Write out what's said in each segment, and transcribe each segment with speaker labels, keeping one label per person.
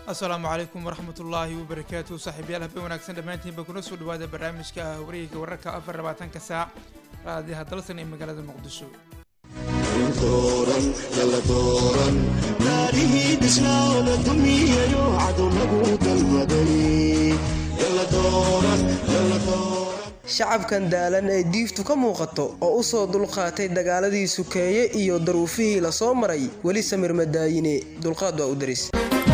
Speaker 1: asalaamu calaykum waraxmat ullaahi wabarakaatu saaxiibayaal habeen wanaagsan dhammaantiinba kuna soo dhawaada barnaamijka wareegga wararka afar labaatanka saac raadiyaha dalsan ee magaalada muqdisho
Speaker 2: shacabkan daalan ee diiftu ka muuqato oo u soo dulqaatay dagaaladii sukeeye iyo daruufihii la soo maray weli samir madaayine dulqaad waa u daris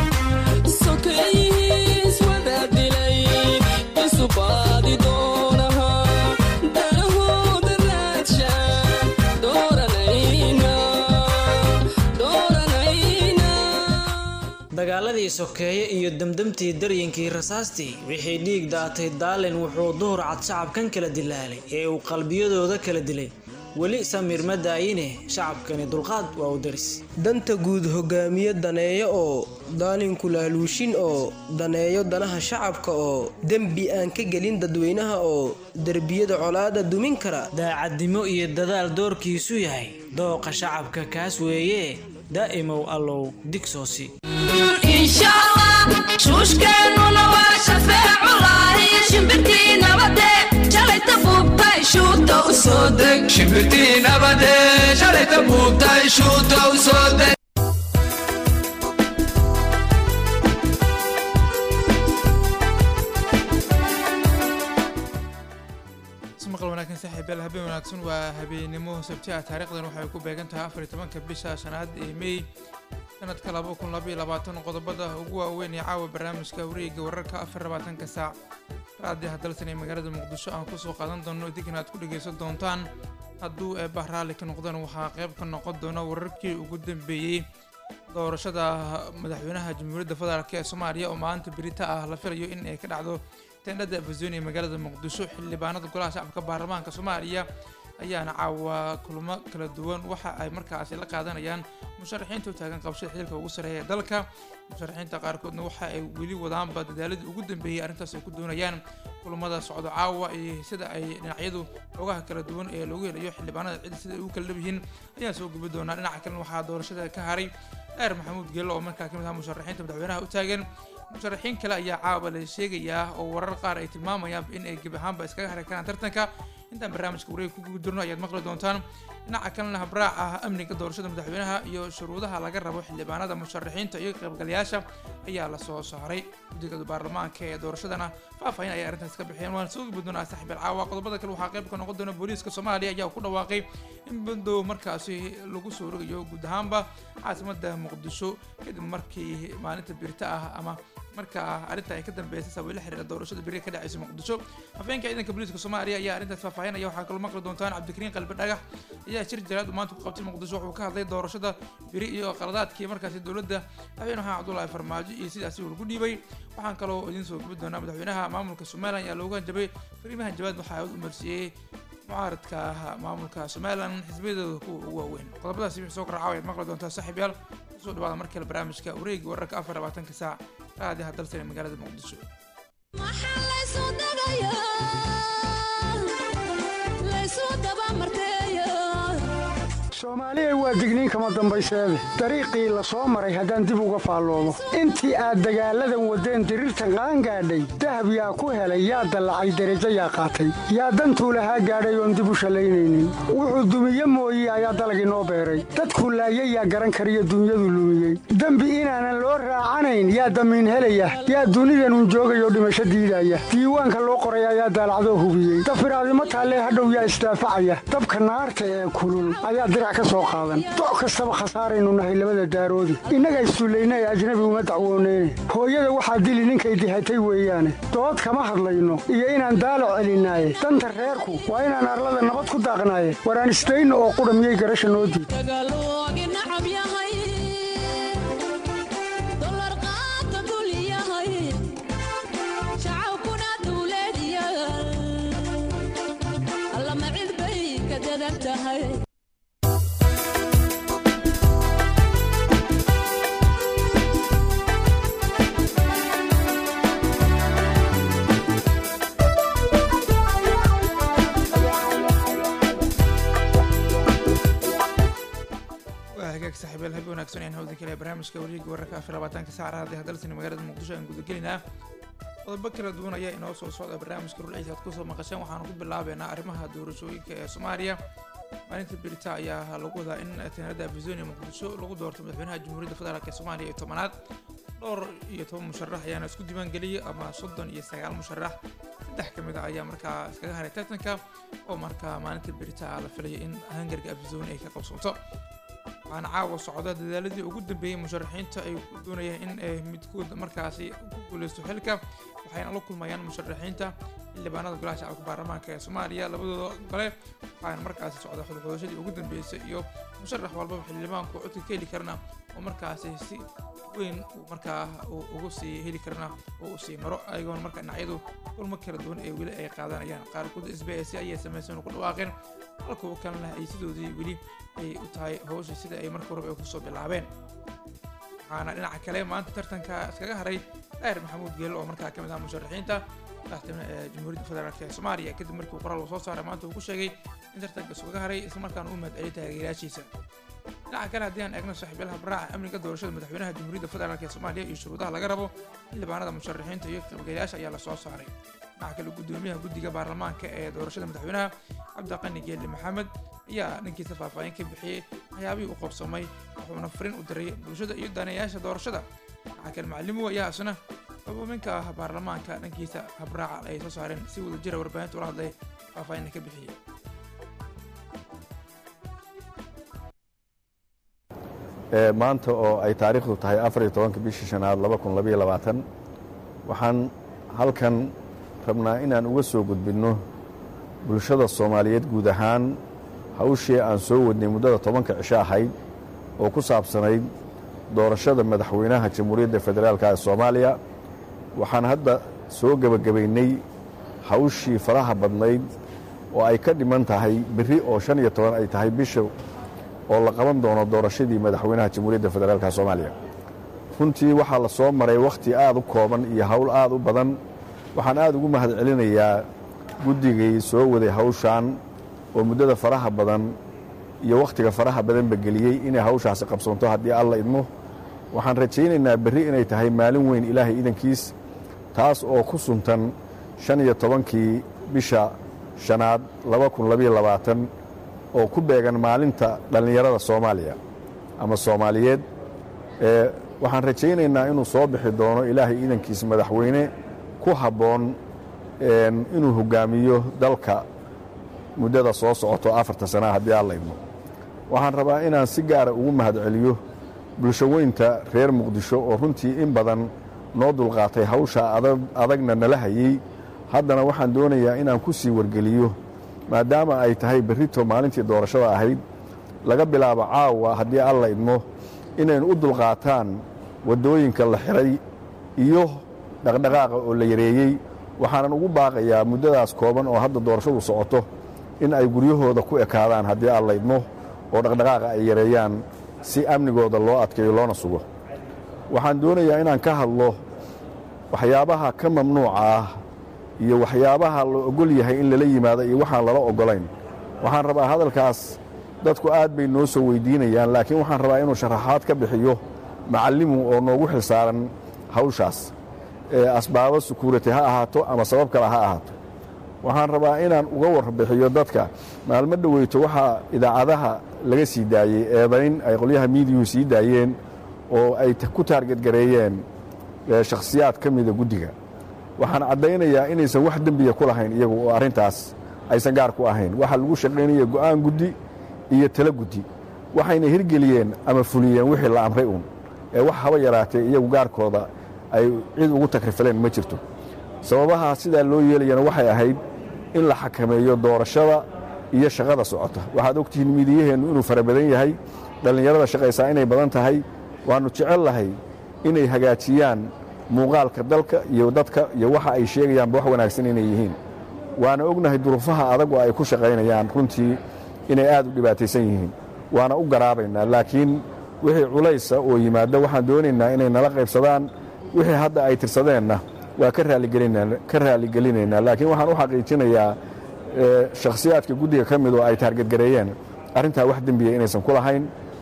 Speaker 3: dagaaladii sokeeye iyo demdemtii daryinkii rasaastii wixii dhiig daatay daalin wuxuu duhur cad shacabkan kala dilaalay ee uu qalbiyadooda kala dilay weli samir ma daayine shacabkani dulqaad waa u daris
Speaker 2: danta guud hogaamiye daneeyo oo daalinku laaluushin oo daneeyo danaha shacabka oo dembi aan ka gelin dadweynaha oo derbiyada colaada dumin kara
Speaker 3: daacadnimo iyo dadaal doorkiisu yahay dooqa shacabka kaas weeye daa'imow allow digsoosi
Speaker 4: shuushkeennuna waa shafeeculahi shimbirtii nabade shalayta buubtay shuuta u soo deg shimbirtii nabade shalayta buubtay shuuta u soo deg
Speaker 1: maqal wanaagsan saaxiibayaal habeen wanaagsan waa habeenimo sabti ah taariikhdan waxay ku beegan tahay afar iyo tobanka bisha shanaad ee may sanadka laba kun labaiyo labaatan qodobada ugu waaweyn ee caawa barnaamijka wareegga wararka afar labaatanka saac raadiyaha dalsan ee magaalada muqdisho aan kusoo qaadan doono idinkana aad ku dhagaysan doontaan hadduu eebah raalli ka noqdaan waxaa qayb ka noqon doona wararkii ugu dambeeyey doorashada madaxweynaha jamhuuriyadda federaalk ee soomaaliya oo maalinta berita ah la filayo in ay ka dhacdo tendhada afazooni ee magaalada muqdisho xildhibaanada golaha shacabka baarlamaanka soomaaliya ayaana caawa kulmo kala duwan waxa ay markaasi la qaadanayaan musharaxiinta u taagan qabshada xilka ugu sareeya ee dalka musharaxiinta qaarkoodna waxa ay weli wadaanba dadaaladii ugu dambeeyey arrintaas ay ku doonayaan kulamada socdo caawa iyo sida ay dhinacyadu xogaha kala duwan ee loogu helayo xildhibaanada cid sida ay ugu kala dhabyihiin ayaan soo gubi doonaa dhinaca kalena waxaa doorashada ka haray dheer maxamuud geello oo markaa kamid aha musharaxiinta madaxweynaha u taagan musharaxiin kale ayaa caawa la sheegayaa oo warar qaar ay tilmaamayaan in ay gebi ahaanba iskaga hari karaan tartanka intaan barnaamijka wareega ku gubi jirno ayaad maqli doontaan dhinaca kalena habraac ah amniga doorashada madaxweynaha iyo shuruudaha laga rabo xildhibaanada musharaxiinta iyo qaybgalayaasha ayaa la soo saaray guddiga baarlamaanka ee doorashadana faahfaahin ayay arrintaas ka bixiyeen waan soo gubi doonaa saaxiibal caawa qodobada kale waxaa qayb ka noqon doona booliiska soomaaliya ayaa ku dhawaaqay in bandow markaasi lagu soo rogayo guud ahaanba caasimada muqdisho kadib markii maalinta birta ah ama markaa arrinta ay ka dambeysay sababay la xiriira doorashada beri ka dhacaysa muqdisho hafeenka ciidanka booliiska soomaaliya ayaa arrintaas faahfaahinaya waxaa kaloo maqli doontaan cabdikariin qalbi dhagax ayaa shir jaraad uu maanta ku qabtay muqdisho wuxuu ka hadlay doorashada beri iyo qaladaadkii markaasi dowladda madaxweyne maxamed cabdullaahi farmaajo iyo sidaasi uu lagu dhiibay waxaan kaloo idiin soo gubi doonaa madaxweynaha maamulka somalilan ayaa loogu hanjabay fariimahan jawaad waxaa u marsiiyey mucaaradka maamulka somalilan xisbiyadooda kuwa ugu waaweyn qodobadaasi wixii soo karacaawa ayaad maqli doontaa saaxiibyaal kusoo dhawaada mar kale barnaamijka wareegi wararka afar labaatanka saac raadiyaha dalsan ee magaalada muqdisho
Speaker 5: soomaaliya waa digniin kama dambayseede dariiqii la soo maray haddaan dib uga faalloomo intii aad dagaalladan waddeen diriirtan qaangaadhay dahab yaa ku helay yaa dallacay derajo yaa qaatay yaa dantuu lahaa gaadhay oon dib u shallaynaynin wuxuu dumiye mooye ayaa dalagii noo beeray dadku laayay yaa garan kariyo dunyadu lumiyey dembi inaanan loo raacanayn yaa damiin helaya yaa dunidanun joogayoo dhimasho diidaya diiwaanka loo qoray ayaa daalacdoo hubiyey dafiraadimo taallee hadhow yaa isdaafacaya dabka naarta ee kulul ayaa dirac ka soo qaadan doc kastaba khasaaraynu nahay labada daaroodi innaga issullayna ee ajnabi uma dacwooneyne hooyada waxaa dili ninkay dihatay weeyaane dood kama hadlayno iyo inaan daalac celinaaye danta reerku waa inaan arlada nabad ku daaqnaaye waraan isdayno oo qudha miyay garasha noo diid
Speaker 1: wanaagsan ayaan hawda kale barnaamijka wareegga wararka afar labaatanka saaca hadii hadalsani magaalada muqdisho aan gudagelinaa qodobo kala duwan ayaa inoo soo socda barnaamijka rulciisa aad kusoo maqasheen waxaanu ku bilaabeynaa arrimaha doorashooyinka ee soomaaliya maalinta berita ayaa lagu wadaa in teenada afisonia muqdisho lagu doorto madaxweynaha jamhuuriyadda federaalk ee soomaaliya iyo tobanaad dhowr iyo toban musharax ayaana isku diiwaan geliyay ama soddon iyo sagaal musharax saddex ka mid a ayaa markaa iskaga haray tartanka oo markaa maalinta berita la filayo in hangarga afisonia ay ka qabsoonto waxaana caawa socda dadaaladii ugu dambeeyey musharaxiinta ay doonayaan in ay midkood markaasi ku guuleysto xilka waxayna la kulmayaan musharaxiinta xildhibaanada golaha shacabka baarlamaanka ee soomaaliya labadooda gole waxaana markaasi socda xudxudashadii ugu dambeysay iyo musharax walbaba xildhibaanku codka ka heli karna oo markaasi si weyn uu markaa ugu sii heli karna oo uu sii maro ayagoona marka dhinacyadu kulmo kala duwan ee weli ay qaadanayaan qaarkood s b s ayay samaysan ku dhawaaqeen halkuwa kalena ay sidoodii weli ay u tahay hawsha sida ay marka horeba ay kusoo bilaabeen waxaana dhinaca kale maanta tartanka iskaga haray daahir maxamuud geelo oo markaa ka mid ah musharaxiinta madaxtooyne ee jamhuuriyadda federaalk ee soomaaliya kadib markii qoraal uu soo saaray maanta uu ku sheegay in tartanka iskaga haray islamarkaana u mahadceliyay taageerayaashiisa dhinaca kale haddii aan eegno saaxiibyalaha baraaca amniga doorashada madaxweynaha jamhuuriyadda federaalk ee soomaaliya iyo shuruudaha laga rabo xildhibaanada musharaxiinta iyo qaybgalayaasha ayaa lasoo saaray dhinaca kale gudoomiyaha guddiga baarlamaanka ee doorashada madaxweynaha cabdiqani geeli maxamed ayaa dhankiisa faahfaahin ka bixiyey waxyaabihii u qabsamay wuxuuna fariin u diray bulshada iyo daneeyaasha doorashada dhinaca kale macalimuhu ayaa isna xububinka ah baarlamaanka dhankiisa habraaca ay soo saareen si wada jira warbaahinta ula hadlay faahfaahinna ka bixiyey
Speaker 6: maanta oo ay taariikhdu tahay afariyo tobanka bishii shanaad laba kun labaiyo labaatan waxaan halkan rabnaa inaan uga soo gudbinno bulshada soomaaliyeed guud ahaan hawshii aan soo wadnay muddada tobanka cisho ahayd oo ku saabsanayd doorashada madaxweynaha jamhuuriyadda federaalka ee soomaaliya waxaan hadda soo gebagabaynay hawshii faraha badnayd oo ay ka dhiman tahay berri oo shan iyo toban ay tahay bisha oo la qaban doono doorashadii madaxweynaha jamhuuriyadda federaalka soomaaliya runtii waxaa la soo maray wakhti aad u kooban iyo hawl aad u badan waxaan aad ugu mahad celinayaa guddigay soo waday hawshaan oo muddada faraha badan iyo wakhtiga faraha badanba geliyey inay hawshaasi qabsoonto haddii alla idmo waxaan rajaynaynaa berri inay tahay maalin weyn ilaahay idankiis taas oo ku suntan shan iyo tobankii bisha shanaad laba kun labaiyo labaatan oo ku beegan maalinta dhallinyarada soomaaliya ama soomaaliyeed waxaan rajaynaynaa inuu soo bixi doono ilaahay idankiis madaxweyne ku habboon inuu hogaamiyo dalka muddada soo socoto afarta sanaa haddii alla idmo waxaan rabaa inaan si gaara ugu mahad celiyo bulshaweynta reer muqdisho oo runtii in badan noo dulqaatay hawsha adagna nala hayey haddana waxaan doonayaa inaan ku sii wargeliyo maadaama ay tahay berrito maalintii doorashada ahayd laga bilaabo caawa haddii alla idmo inaynu u dulqaataan waddooyinka la xiray iyo dhaqdhaqaaqa oo la yareeyey waxaanan ugu baaqayaa muddadaas kooban oo hadda doorashadu socoto in ay guryahooda ku ekaadaan haddii alla idmo oo dhaqdhaqaaqa ay yareeyaan si amnigooda loo adkeeyo loona sugo waxaan doonayaa inaan ka hadlo waxyaabaha ka mamnuuca ah iyo waxyaabaha la ogol yahay in lala yimaado iyo waxaan lala oggolayn waxaan rabaa hadalkaas dadku aad bay noo soo weyddiinayaan laakiin waxaan rabaa inuu sharaxaad ka bixiyo macallimu oo noogu xilsaaran hawshaas asbaabo sukuurati ha ahaato ama sabab kale ha ahaato waxaan rabaa inaan uga warbixiyo dadka maalmo dhoweyto waxaa idaacadaha laga sii daayey eedayn ay qolyaha miidiyuhu sii daayeen oo ay ku taargetgareeyeen shakhsiyaad ka mida guddiga waxaan caddaynayaa inaysan wax dembiya ku lahayn iyagu oo arrintaas aysan gaar ku ahayn waxaa lagu shaqaynaya go'aan guddi iyo talo guddi waxayna hirgeliyeen ama fuliyeen wixii la amray uun ee wax haba yaraatee iyagu gaarkooda ay cid ugu takrifileen ma jirto sababaha sidaa loo yeelayana waxay ahayd in la xakameeyo doorashada iyo shaqada socota waxaad ogtihiin miidiyaheennu inuu fara badan yahay dhallinyarada shaqaysaa inay badan tahay waannu jecel lahay inay hagaajiyaan muuqaalka dalka iyo dadka iyo waxa ay sheegayaanba wax wanaagsan inay yihiin waana ognahay duruufaha adag oo ay ku shaqaynayaan runtii inay aad u dhibaataysan yihiin waana u garaabaynaa laakiin wixii culaysa oo yimaadda waxaan doonaynaa inay nala qaybsadaan wixii hadda ay tirsadeenna waa ka raalligelinaynaa laakiin waxaan u xaqiijinayaa shakhsiyaadka guddiga ka mid oo ay taargetgareeyeen arrintaa wax dembiya inaysan ku lahayn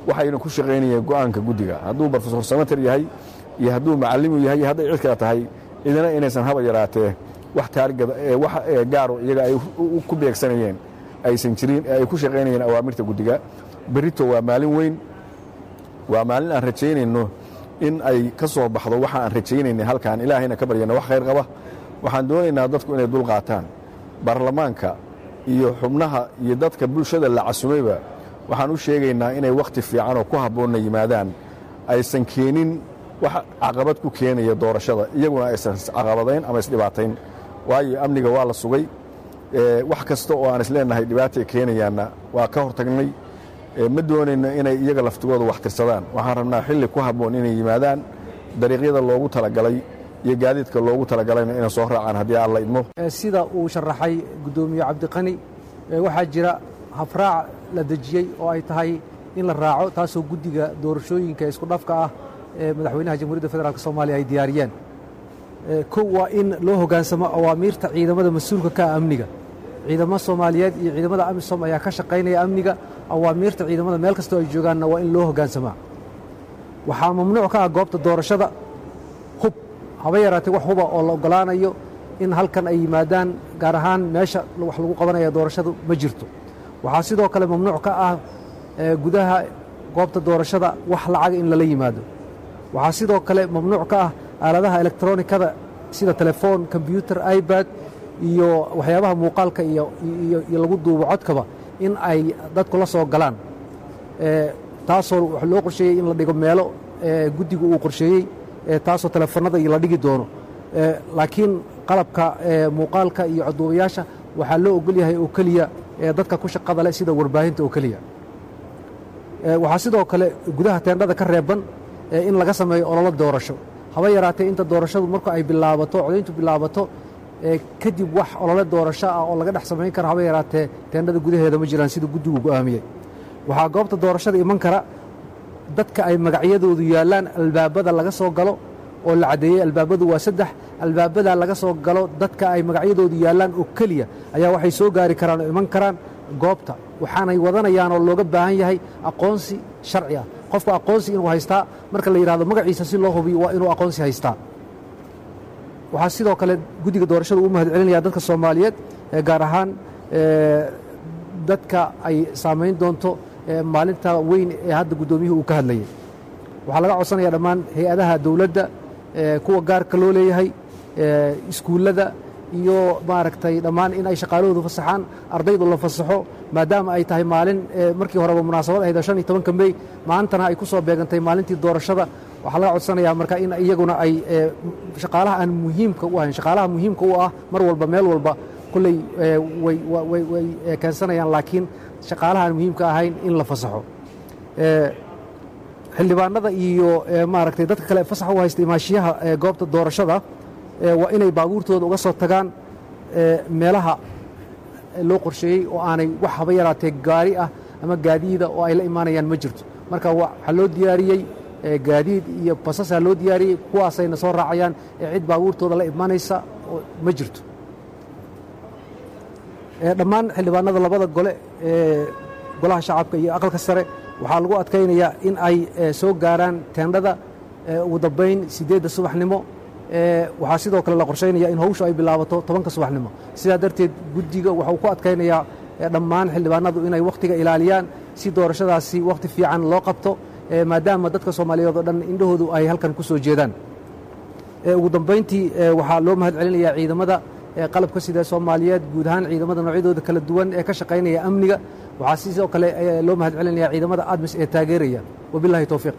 Speaker 6: waxayna ku shaqaynayeen go'aanka guddiga hadduu brofesor samater yahay iyo hadduu macallimu yahay iyo hadday cid kale tahay idina inaysan haba yaraatee wax taarigada wax gaaro iyaga ay ku beegsanayeen aysan jirin ee ay ku shaqaynayeen awaamirta guddiga berrito waa maalin weyn waa maalin aan rajaynayno in ay ka soo baxdo waxa aan rajaynaynay halkaan ilaahayna ka baryana wax khayr qaba waxaan doonaynaa dadku inay dul qaataan baarlamaanka iyo xubnaha iyo dadka bulshada la casumayba waxaan u sheegaynaa inay wakhti fiican oo ku habboonna yimaadaan aysan keenin wax caqabad ku keenaya doorashada iyaguna aysan iscaqabadayn ama isdhibaatayn waayo amniga waa la sugay wax kasta oo aan isleenahay dhibaatay keenayaanna waa ka hortagnay ma doonayno inay iyaga laftigooda wax tirsadaan waxaan rabnaa xilli ku habboon inay yimaadaan dariiqyada loogu talagalay iyo gaadiidka loogu talagalayna inay soo raacaan haddii alla idmo
Speaker 7: sida uu sharaxay guddoomiye cabdiqani waxaa jira habraac la dejiyey oo ay tahay in la raaco taasoo guddiga doorashooyinka isku dhafka ah ee madaxweynaha jamhuuriyadda federaalk soomaaliya ay diyaariyeen kow waa in loo hoggaansamo awaamiirta ciidamada mas-uulka ka ah amniga ciidamo soomaaliyeed iyo ciidamada amisom ayaa ka shaqaynaya amniga awaamiirta ciidamada meel kastoo ay joogaanna waa in loo hoggaansamaa waxaa mamnuuc ka ah goobta doorashada hub haba yaraatee wax huba oo la oggolaanayo in halkan ay yimaadaan gaar ahaan meesha wax lagu qabanaya doorashadu ma jirto waxaa sidoo kale mamnuuc ka ah gudaha goobta doorashada wax lacaga in lala yimaado waxaa sidoo kale mamnuuc ka ah aaladaha elektronikada sida telefoon kombyuutar ibad iyo waxyaabaha muuqaalka iyo lagu duubo codkaba in ay dadku la soo galaan taasoo wax loo qorsheeyey in la dhigo meelo guddigu uu qorsheeyey taasoo telefoonada la dhigi doono laakiin qalabka muuqaalka iyo codduubayaasha waxaa loo ogol yahay oo keliya dadka ku shaqada leh sida warbaahinta oo keliya waxaa sidoo kale gudaha teendhada ka reeban in laga sameeyo ololo doorasho haba yaraatee inta doorashadu marka ay bilaabato codayntu bilaabato kadib wax olole doorasho ah oo laga dhex samayn kara haba yaraatee teendhada gudaheeda ma jiraan sida guddigu go'aamiyey waxaa goobta doorashada iman kara dadka ay magacyadoodu yaallaan albaabada laga soo galo oo la caddeeyey albaabadu waa saddex albaabadaa laga soo galo dadka ay magacyadoodu yaallaan oo keliya ayaa waxay soo gaari karaan oo iman karaan goobta waxaanay wadanayaan oo looga baahan yahay aqoonsi sharci ah qofka aqoonsi inuu haystaa marka la yidhahdo magaciisa si loo hubiyo waa inuu aqoonsi haystaa waxaa sidoo kale guddiga doorashada uu mahad celinaya dadka soomaaliyeed gaar ahaan dadka ay saamayn doonto maalinta weyn ee hadda guddoomiyuhu uu ka hadlayay waxaa laga codsanaya dhammaan hay-adaha dowladda kuwa gaarka loo leeyahay iskuullada iyo maaragtay dhammaan in ay shaqaalahoodu fasaxaan ardaydu la fasaxo maadaama ay tahay maalin markii horeba munaasabad ahayd shan iyo tobanka mey maantana ay ku soo beegantay maalintii doorashada waxaa laga codsanayaa marka in iyaguna ay shaqaalaha aan muhiimka u ahayn shaqaalaha muhiimka u ah mar walba meel walba kolley way keensanayaan laakiin shaqaalaha aan muhiimka ahayn in la fasaxo xildhibaanada iyo maaragtay dadka kale fasax u haysta imaashiyaha goobta doorashada waa inay baabuurtooda uga soo tagaan meelaha loo qorsheeyey oo aanay wax haba yaraatee gaari ah ama gaadiida oo ay la imaanayaan ma jirto marka waxaa loo diyaariyey gaadiid iyo basasaa loo diyaariyey kuwaasayna soo raacayaan ee cid baabuurtooda la imanaysa oo ma jirto dhammaan xildhibaanada labada gole ee golaha shacabka iyo aqalka sare waxaa lagu adkaynayaa in ay soo gaaraan teendhada ugu dambayn siddeedda subaxnimo waxaa sidoo kale la qorshaynaya in hawshu ay bilaabato tobanka subaxnimo sidaa darteed guddiga waxuu ku adkaynayaa dhammaan xildhibaanadu inay wakhtiga ilaaliyaan si doorashadaasi wakhti fiican loo qabto maadaama dadka soomaaliyeed oo dhan indhahoodu ay halkan ku soo jeedaan ugu dambayntii waxaa loo mahad celinayaa ciidamada qalabka sida soomaaliyeed guud ahaan ciidamada noocyadooda kala duwan ee ka shaqaynaya amniga waxaa sidoo kale loo mahad celinaya ciidamada admis ee taageeraya wabilahi towfiiq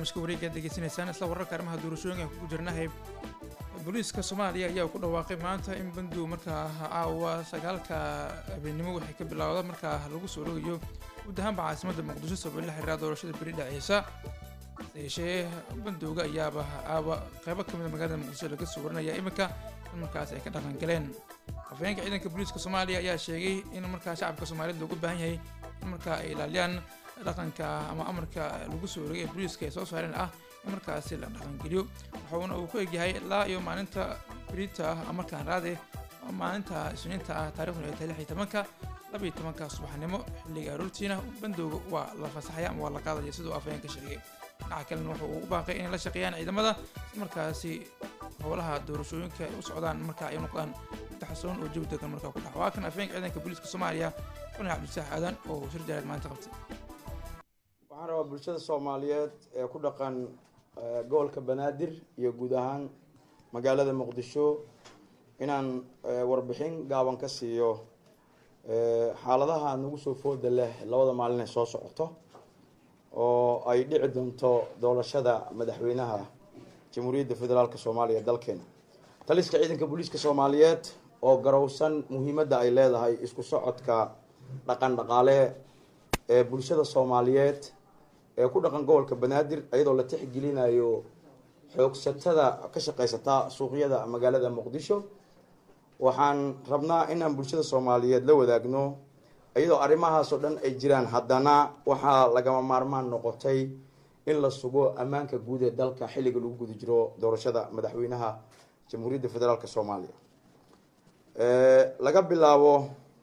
Speaker 1: barnaamijka wareega aad degeysanaysaan isla wararka arrimaha doorashooyinka ku jirnahay booliiska soomaaliya ayaa ku dhawaaqay maanta in bandow markaa caawa sagaalka habeenimo waxay ka bilowda markaa lagu soo rogayo guud ahaanba caasimadda muqdisho sabab la xiriira doorashada beri dhaceysa yeeshee bandowga ayaaba caawa qeybo kamida magaalada muqdisho laga soo warinaya iminka in markaas ay ka dhaqan galeen afhayeenka ciidanka booliiska soomaaliya ayaa sheegay in markaa shacabka soomaaliyeed loogu baahan yahay in markaa ay ilaaliyaan dhaqanka ama amarka lagu soo rogay ee booliiska ay soo saareen ah in markaasi la dhaqangeliyo waxauna uu ku egyahay ilaa iyo maalinta berita ah markaan raade maalinta isniinta ah taarikhdu ay tahay lix iyo tobanka laba iyo tobanka subaxnimo xilliga aroortiina bandowga waa la fasaxaya ama waa la qaadaya siduu afhayeenka sheegay dhinaca kalena wuxuu u baaqay inay la shaqeeyaan ciidamada si markaasi howlaha doorashooyinka ay u socdaan marka ay noqdaan taxasuun oo jawi degan markaa ku dhax waa kan afhayeenka ciidanka booliiska soomaaliya xulin cabdisaax aadan oo shir jaareed maanta qabtay
Speaker 8: waxaan rabaa bulshada soomaaliyeed ee ku dhaqan gobolka banaadir iyo guud ahaan magaalada muqdisho inaan warbixin gaaban ka siiyo xaaladaha nagu soo fooda leh labada maalin ee soo socoto oo ay dhici doonto doorashada madaxweynaha jamhuuriyadda federaalk soomaaliya dalkeena taliska ciidanka booliiska soomaaliyeed oo garowsan muhiimadda ay leedahay isku socodka dhaqan dhaqaale ee bulshada soomaaliyeed ee ku dhaqan gobolka banaadir iyadoo la tixgelinayo xoogsatada ka shaqeysata suuqyada magaalada muqdisho waxaan rabnaa inaan bulshada soomaaliyeed la wadaagno iyadoo arrimahaas oo dhan ay jiraan haddana waxaa lagama maarmaan noqotay in la sugo ammaanka guud ee dalka xilliga lagu guda jiro doorashada madaxweynaha jamhuuriyadda federaalk soomaaliya laga bilaabo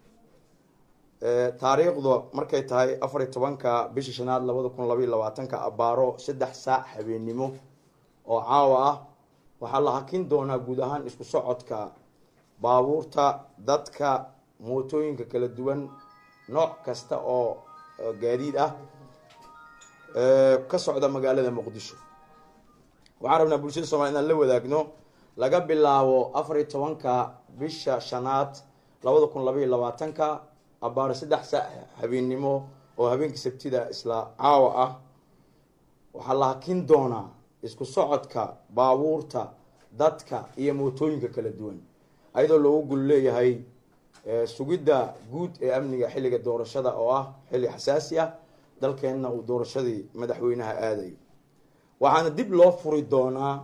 Speaker 8: taariikhdu markay tahay afar iyo tobanka bisha shanaad labada kun labaiyo labaatanka abaaro saddex saac habeennimo oo caawa ah waxaa la hakin doonaa guud ahaan isku socodka baabuurta dadka mootooyinka kala duwan nooc kasta oo gaadiid ah ka socda magaalada muqdisho waxaan rabnaa bulshada somalia inaan la wadaagno laga bilaabo afar iyo tobanka bisha shanaad labada kun labaiyo labaatanka abaaro saddex saac habeennimo oo habeenkii sabtida isla caawa ah waxaa la hakin doonaa isku socodka baabuurta dadka iyo mootooyinka kala duwan ayadoo loogu gul leeyahay sugidda guud ee amniga xilliga doorashada oo ah xilli xasaasi ah dalkeenna uu doorashadii madaxweynaha aadayo waxaana dib loo furi doonaa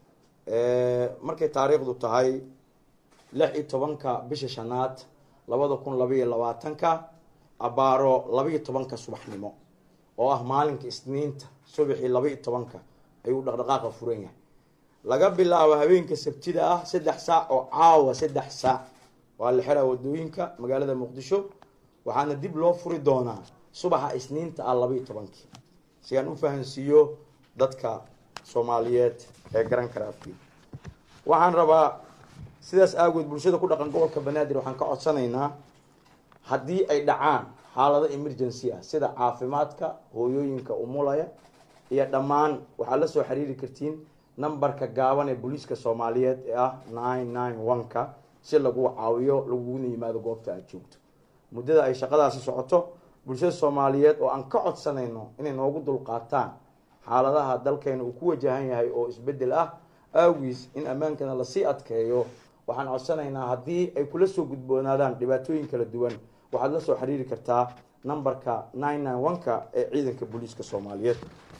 Speaker 8: markay taariikhdu tahay lix iyo tobanka bisha shanaad labada kun labaiyo labaatanka abaaro labaiyo tobanka subaxnimo oo ah maalinka isniinta subaxii labaiyo tobanka ayuu dhaqdhaqaaqa furan yahay laga bilaabo habeenka sabtida ah saddex saac oo caawa saddex saac waa la xiraa wadooyinka magaalada muqdisho waxaana dib loo furi doonaa subaxa isniinta ah labaiyo tobankii si aan u fahansiiyo dadka soomaaliyeed ee garan kara afkii waxaan rabaa sidaas aagood bulshada ku dhaqan gobolka banaadir waxaan ka codsanaynaa haddii ay dhacaan xaalado emergency ah sida caafimaadka hooyooyinka umulaya iyo dhammaan waxaad la soo xiriiri kartiin nambarka gaaban ee booliiska soomaaliyeed ee ah nine nine one-ka si lagu caawiyo laguguna yimaado goobta aada joogto muddada ay shaqadaasi socoto bulshada soomaaliyeed oo aan ka codsanayno inay noogu dulqaataan xaaladaha dalkeena uu ku wajahan yahay oo isbedel ah awgiis in ammaankana lasii adkeeyo waxaan codsanaynaa haddii ay kula soo gudboonaadaan dhibaatooyin kala duwan waxaad la soo xiriiri kartaa nambarka nine nine one-ka ee ciidanka booliiska soomaaliyeed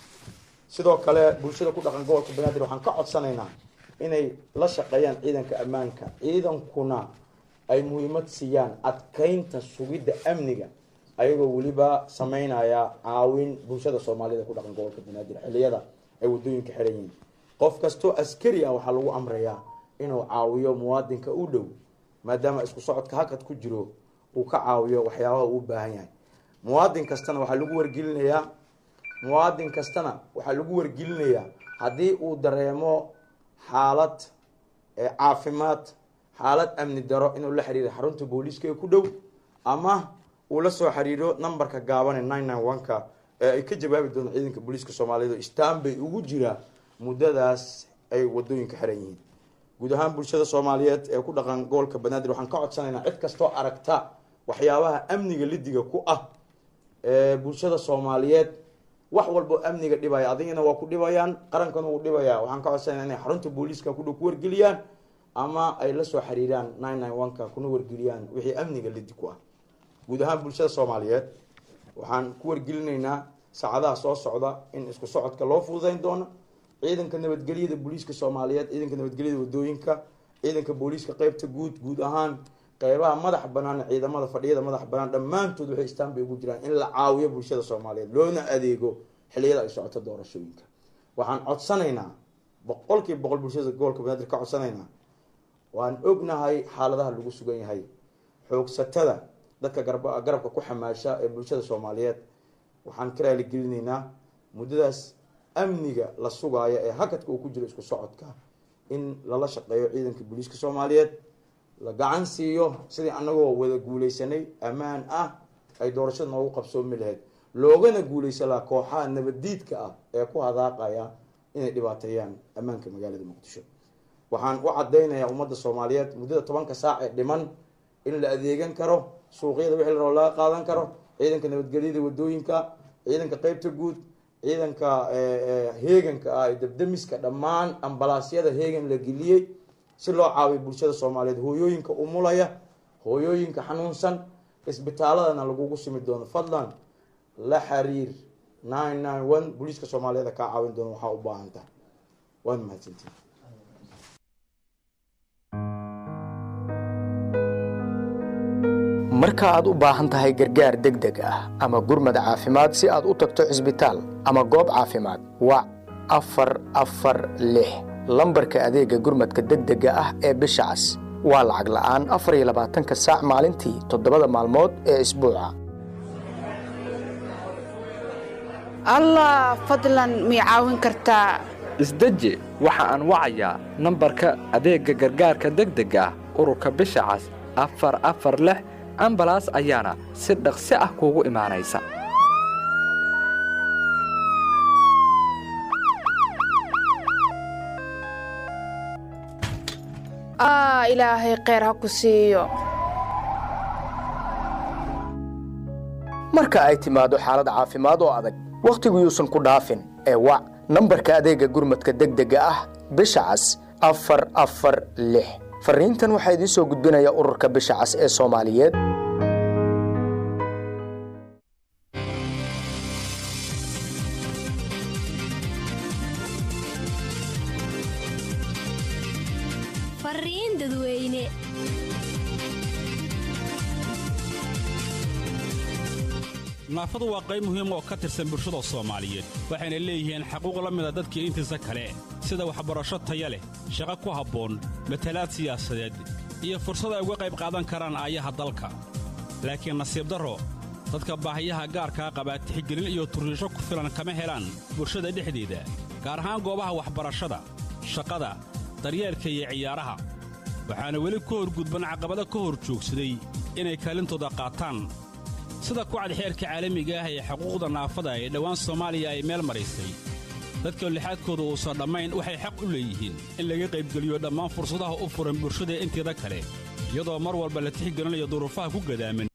Speaker 8: sidoo kale bulshada ku dhaqan gobolka banaadir waxaan ka codsanaynaa inay la shaqeeyaan ciidanka ammaanka ciidankuna ay muhiimad siiyaan adkeynta sugidda amniga ayagoo weliba sameynaya caawin bulshada soomaaliyed ku dhaqan gobolka banaadir xiliyada ay wadooyinka xiran yihiin qof kastoo askari ah waxaa lagu amrayaa inuu caawiyo muwaadinka u dhow maadaama isku socodka hakad ku jiro uu ka caawiyo waxyaabaha uu u baahan yahay muwaadin kastana waxaa lagu wargelinayaa muwaadin kastana waxaa lagu wargelinayaa haddii uu dareemo xaalad caafimaad xaalad amni daro inuu la xiriiro xarunta booliiska ee ku dhow ama uu la soo xiriiro nambarka gaaban ee nine nine one-ka ee ay ka jawaabi doonto ciidanka booliiska soomaaliyeed oo istanbay ugu jira muddadaas ay wadooyinka xiran yihiin guud ahaan bulshada soomaaliyeed ee ku dhaqan gobolka banaadir waxaan ka codsanaynaa cid kastoo aragta waxyaabaha amniga lidiga ku ah ee bulshada soomaaliyeed wax walbo amniga dhibaya adigana waa ku dhibayaan qarankana wuu dhibaya waxaan ka codsanaya inay xarunta booliiska kudhow ku wargeliyaan ama ay la soo xiriiraan nine nine one-ka kuna wargeliyaan wixii amniga lidi ku ah guud ahaan bulshada soomaaliyeed waxaan ku wargelinaynaa saacadaha soo socda in isku socodka loo fududeyn doono ciidanka nabadgelyada booliiska soomaaliyeed ciidanka nabadgelyada wadooyinka ciidanka booliiska qeybta guud guud ahaan qeybaha madax banaan ciidamada fadhiyada madax banaan dhammaantood waxay istaan bay ugu jiraan in la caawiyo bulshada soomaaliyeed loona adeego xiliyada ay socoto doorashooyinka waxaan codsanaynaa boqolkiiba boqol bulshada gobolka banaadir ka codsanaynaa waan ognahay xaaladaha lagu sugan yahay xoogsatada dadka garba garabka ku xamaasha ee bulshada soomaaliyeed waxaan ka raaligelinaynaa muddadaas amniga la sugaayo ee hakadka uu ku jiro isku socodka in lala shaqeeyo ciidanka booliiska soomaaliyeed la gacan siiyo sidii anagoo wada guuleysanay ammaan ah ay doorashada noogu qabsoomi lahayd loogana guuleysan lahaa kooxaha nabaddiidka ah ee ku hadaaqaya inay dhibaateeyaan ammaanka magaalada muqdisho waxaan u cadeynayaa ummadda soomaaliyeed muddada tobanka saac ee dhiman in la adeegan karo suuqyada wixii la rabo laga qaadan karo ciidanka nabadgelyada wadooyinka ciidanka qeybta guud ciidanka heeganka ah ee dabdamiska dhammaan ambalaasyada heegan la geliyey si loo caawiyo bulshada soomaaliyeed hooyooyinka umulaya hooyooyinka xanuunsan isbitaaladana lagugu simi doono fadlan la xiriir nine nine one booliiska soomaaliyeed kaa caawin doono waxaa u baahan tahay waad mahadsantiin
Speaker 9: marka aad u baahan tahay gargaar degdeg ah ama gurmad caafimaad si aad u tagto cisbitaal ama goob caafimaad wac afar afar lix lambarka adeegga gurmadka degdega ah ee bisha cas waa lacag la'aan afar iyo labaatanka saac maalintii toddobada maalmood ee isbuuca
Speaker 10: allah fadlan mii caawin kartaa
Speaker 11: isdeji waxa aan wacayaa nambarka adeegga gargaarka degdega ah ururka bisha cas afar afar lix ambalaas ayaana si dhaqsi ah kuugu imaanaysa
Speaker 10: aa ilaahay kheyr ha ku siiyo
Speaker 9: marka ay timaado xaalad caafimaad oo adag wakhtigu yuusan ku dhaafin ee wac nambarka adeegga gurmadka degdega ah bisha cas afar afar lix farriintan waxaa idiin soo gudbinaya ururka bisha cas ee soomaaliyeed
Speaker 12: fariin dadweyne
Speaker 13: naafadu waa qayb muhiim oo ka tirsan bulshada soomaaliyeed waxayna leeyihiin xaquuq la mida dadkii intiisa kale sida waxbarasho taya leh shaqo ku habboon matalaad siyaasadeed iyo fursad ay uga qayb qaadan karaan aayaha dalka laakiin nasiib darro dadka baahiyaha gaarkaa qabaa tixgelin iyo turriisho ku filan kama helaan bulshada dhexdeeda gaar ahaan goobaha waxbarashada shaqada daryeelka iyo ciyaaraha waxaana weli ka horgudban caqabado ka hor joogsaday inay kaalintooda qaataan sida kucad xeerka caalamiga ah ee xuquuqda naafada ee dhowaan soomaaliya ay meel maraysay dadka lixaadkooda uusan dhammayn waxay xaq u leeyihiin in laga qaybgeliyo dhammaan fursadaha u furan bulshada inteeda kale iyadoo mar walba la tixgelinayo duruufaha ku gadaaman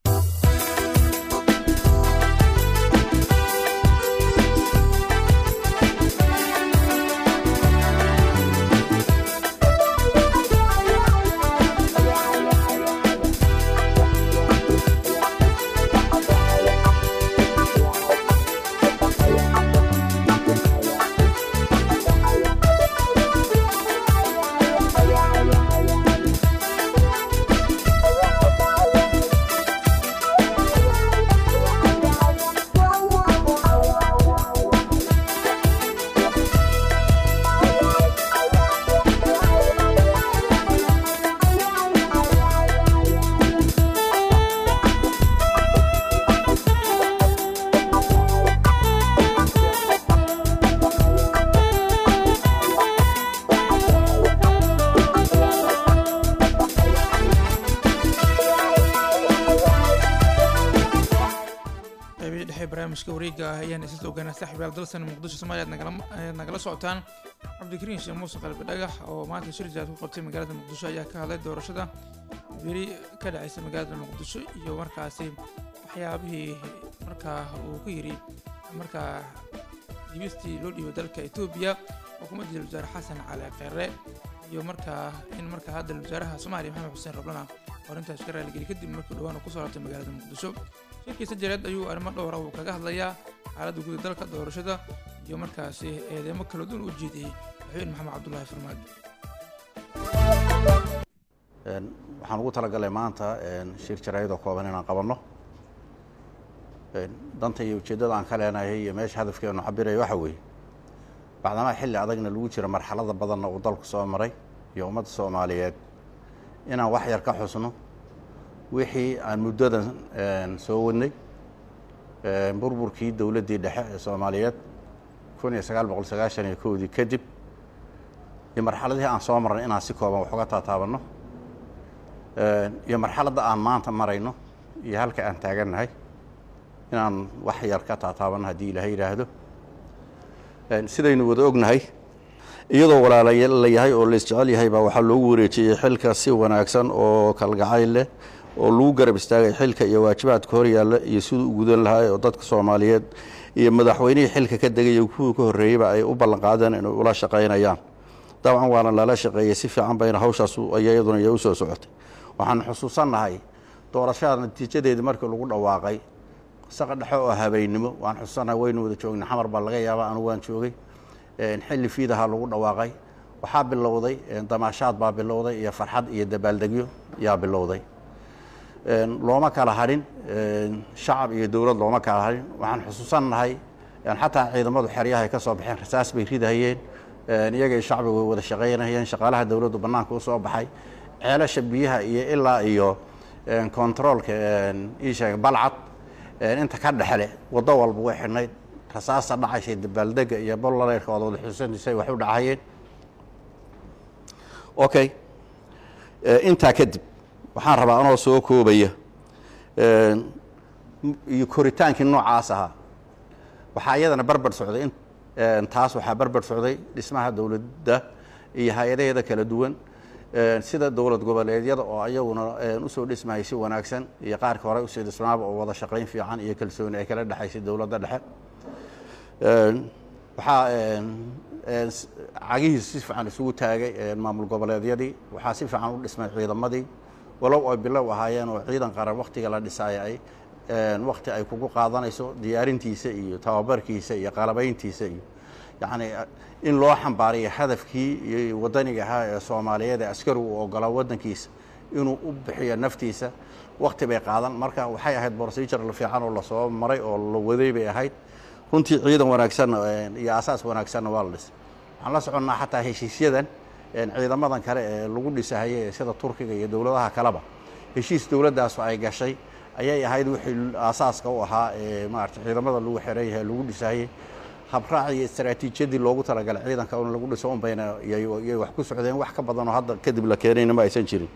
Speaker 1: qaybihii dhexe barnaamijka wareega ah ayaan isla ogaanaa saaxiibayaal dalsan muqdisho soomaaliya aad nagala- ayaad nagala socotaan cabdikariin sheekh muuse qalbi dhagax oo maanta shir jaad ku qabtay magaalada muqdisho ayaa ka hadlay doorashada beri ka dhacaysa magaalada muqdisho iyo markaasi waxyaabihii markaa uu ku yidhi markaa diibistii loo dhiibo dalka etoobiya xukuumadda wasaare xasan cali kheyre iyo markaa in markaa hadda wasaaraha soomaaliya maxamed xuseen rablana arrintaas ka raaligeli kadib markii dhowaan uu ku soo laabtay magaalada muqdisho shirkiisa jareed ayuu arrimo dhowra uu kaga hadlayaa xaaladda guud ee dalka doorashada iyo markaasi eedeymo kala duwan u jeediyey madaxweyne maxamed cabdulaahi farmaajo
Speaker 14: waxaan ugu talagalay maanta shir jaraayadoo kooban inaan qabanno danta iyo ujeeddada aan ka leenahay iyo meesha hadafkeenu cabiraya waxa weeye bacdamaa xilli adagna lagu jiro marxalada badanna uu dalku soo maray iyo ummadda soomaaliyeed inaan wax yar ka xusno wixii aan muddadan soo wadnay burburkii dowladdii dhexe ee soomaaliyeed kun iyo sagaal boqol sagaashan iyo kowdii kadib iyo marxaladihii aan soo marnay inaan si kooban wax uga taataabanno iyo marxaladda aan maanta marayno iyo halka aan taagannahay inaan wax yar ka taataabanno haddii ilaahay yidhaahdo sidaynu wada ognahay iyadoo walaala la yahay oo la isjecel yahay baa waxaa loogu wareejiyey xilka si wanaagsan oo kalgacayl leh oo lagu garab istaagay xilka iyo waajibaadka hor yaalla iyo siduu u gudan lahaa oo dadka soomaaliyeed iyo madaxweynihii xilka ka degay iyo kuwii ka horreeyeyba ay u ballanqaadeen inay ula shaqaynayaan dabcan waana lala shaqeeyey si fiican bayna hawshaas iyaduna iyo u soo socotay waxaan xusuusannahay doorashada natiijadeedii markii lagu dhawaaqay saqa dhexe oo habeennimo waan xusuusannahay waynu wada joognay xamar baa laga yaabaa anugu waan joogay xilli fiidaha lagu dhawaaqay waxaa bilowday damaashaad baa bilowday iyo farxad iyo dabaaldegyo yaa bilowday looma kala hadhin shacab iyo dowlad looma kala hadhin waxaan xusuusannahay xataa ciidamadu xeryahay ka soo baxeen rasaas bay ridahayeen iyagay shacbigu way wada shaqaynayeen shaqaalaha dowladdu bannaanka u soo baxay ceelasha biyaha iyo ilaa iyo kontaroolka iisheeg balcad inta ka dhexle waddo walba way xidhnayd rasaasta dhacaysay dabaaldega iyo bollareerka ood wada xusuusantisay wax u dhacayeen okay intaa kadib waxaan rabaa anoo soo koobaya iyo koritaankii noocaas ahaa waxaa iyadana barbar socday taas waxaa barbar socday dhismaha dowladda iyo hay-adaheeda kala duwan sida dowlad goboleedyada oo ayaguna usoo dhismayay si wanaagsan iyo qaarka hore usii dhismaaba oo wada shaqayn fiican iyo kalsooni ay kala dhexaysay dowladda dhexe waxaa cagihiis si fiican isugu taagay maamul goboleedyadii waxaa si fiican u dhismay ciidamadii walow ay bilow ahaayeen oo ciidan qaran waktiga la dhisaayo ay wakti ay kugu qaadanayso diyaarintiisa iyo tababarkiisa iyo qalabayntiisa iyo yacni in loo xambaariyo hadafkii iyo wadaniga ahaa ee soomaaliyeed ee askari uu ogolaa waddankiisa inuu u bixiyo naftiisa wakti bay qaadan marka waxay ahayd procedure fiican oo lasoo maray oo la waday bay ahayd runtii ciidan wanaagsanna iyo asaas wanaagsanna waa la dhisay waxaan la soconnaa xataa heshiisyadan ciidamadan kale ee lagu dhisahaye sida turkiga iyo dowladaha kaleba heshiis dowladdaasu ay gashay ayay ahayd wixii aasaaska u ahaa ee maarata ciidamada lagu xeran yahay lagu dhisahayey habraac iyo istaraatiijiyadii loogu talagalay ciidanka in lagu dhiso unbayna yay wax ku socdeen wax ka badanoo hadda kadib la keenayna ma aysan jirin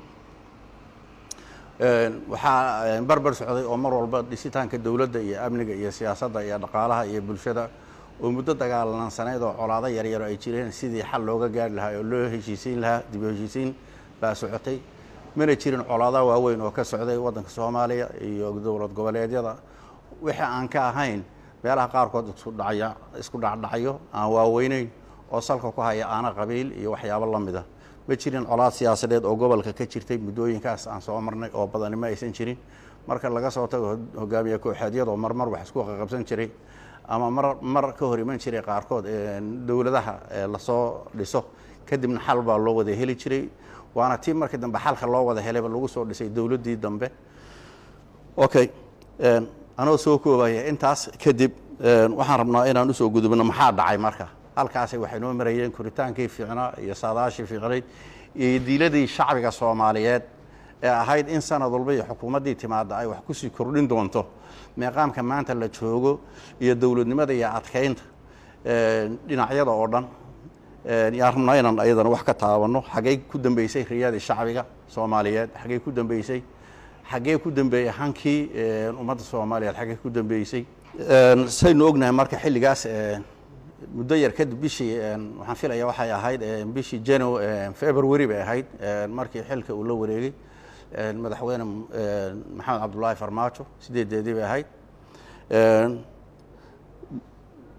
Speaker 14: waxaa barbar socday oo mar walba dhisitaanka dowladda iyo amniga iyo siyaasadda iyo dhaqaalaha iyo bulshada oo muddo dagaalansaneyd oo colaado yaryaro ay jireen sidii xal looga gaari lahaa oo loo heshiisiin lahaa dib u heshiisiin baa socotay mana jirin colaado waaweyn oo ka socday waddanka soomaaliya iyo dowlad goboleedyada wixii aan ka ahayn meelaha qaarkood isudhacya isku dhacdhacyo aan waaweyneyn oo salka ku haya aana qabiil iyo waxyaabo la mida ma jirin colaad siyaasadeed oo gobolka ka jirtay muddooyinkaas aan soo marnay oo badani ma aysan jirin marka laga soo tago hogaamiye kooxeedyadoo marmar wax isku qaqabsan jiray ama mar mar ka hor iman jiray qaarkood dowladaha lasoo dhiso kadibna xal baa loo wada heli jiray waana tii markii dambe xalka loo wada helayba lagu soo dhisay dowladdii dambe okay anoo soo koobaya intaas kadib waxaan rabnaa inaan usoo gudubno maxaa dhacay marka halkaasi waxay noo marayeen koritaankii fiicnaa iyo saadaashii fiicnayd iyo diiladii shacbiga soomaaliyeed ee ahayd in sanad walba iyo xukuumaddii timaadda ay wax kusii kordhin doonto meeqaamka maanta la joogo iyo dowladnimada iyo adkaynta dhinacyada oo dhan yaan rabnaa inaan ayadana wax ka taabanno xaggey ku dambeysay riyadii shacbiga soomaaliyeed xaggey ku dambeysay xaggee ku dambeeyey hankii ummadda soomaaliyeed xaggee ku dambeysay saynu ognahay marka xilligaas muddo yar kadib bishii waxaan filaya waxay ahayd bishii jano february bay ahayd markii xilka uu la wareegay madaxweyne maxamed cabdullaahi farmaajo sideedeedii bay ahayd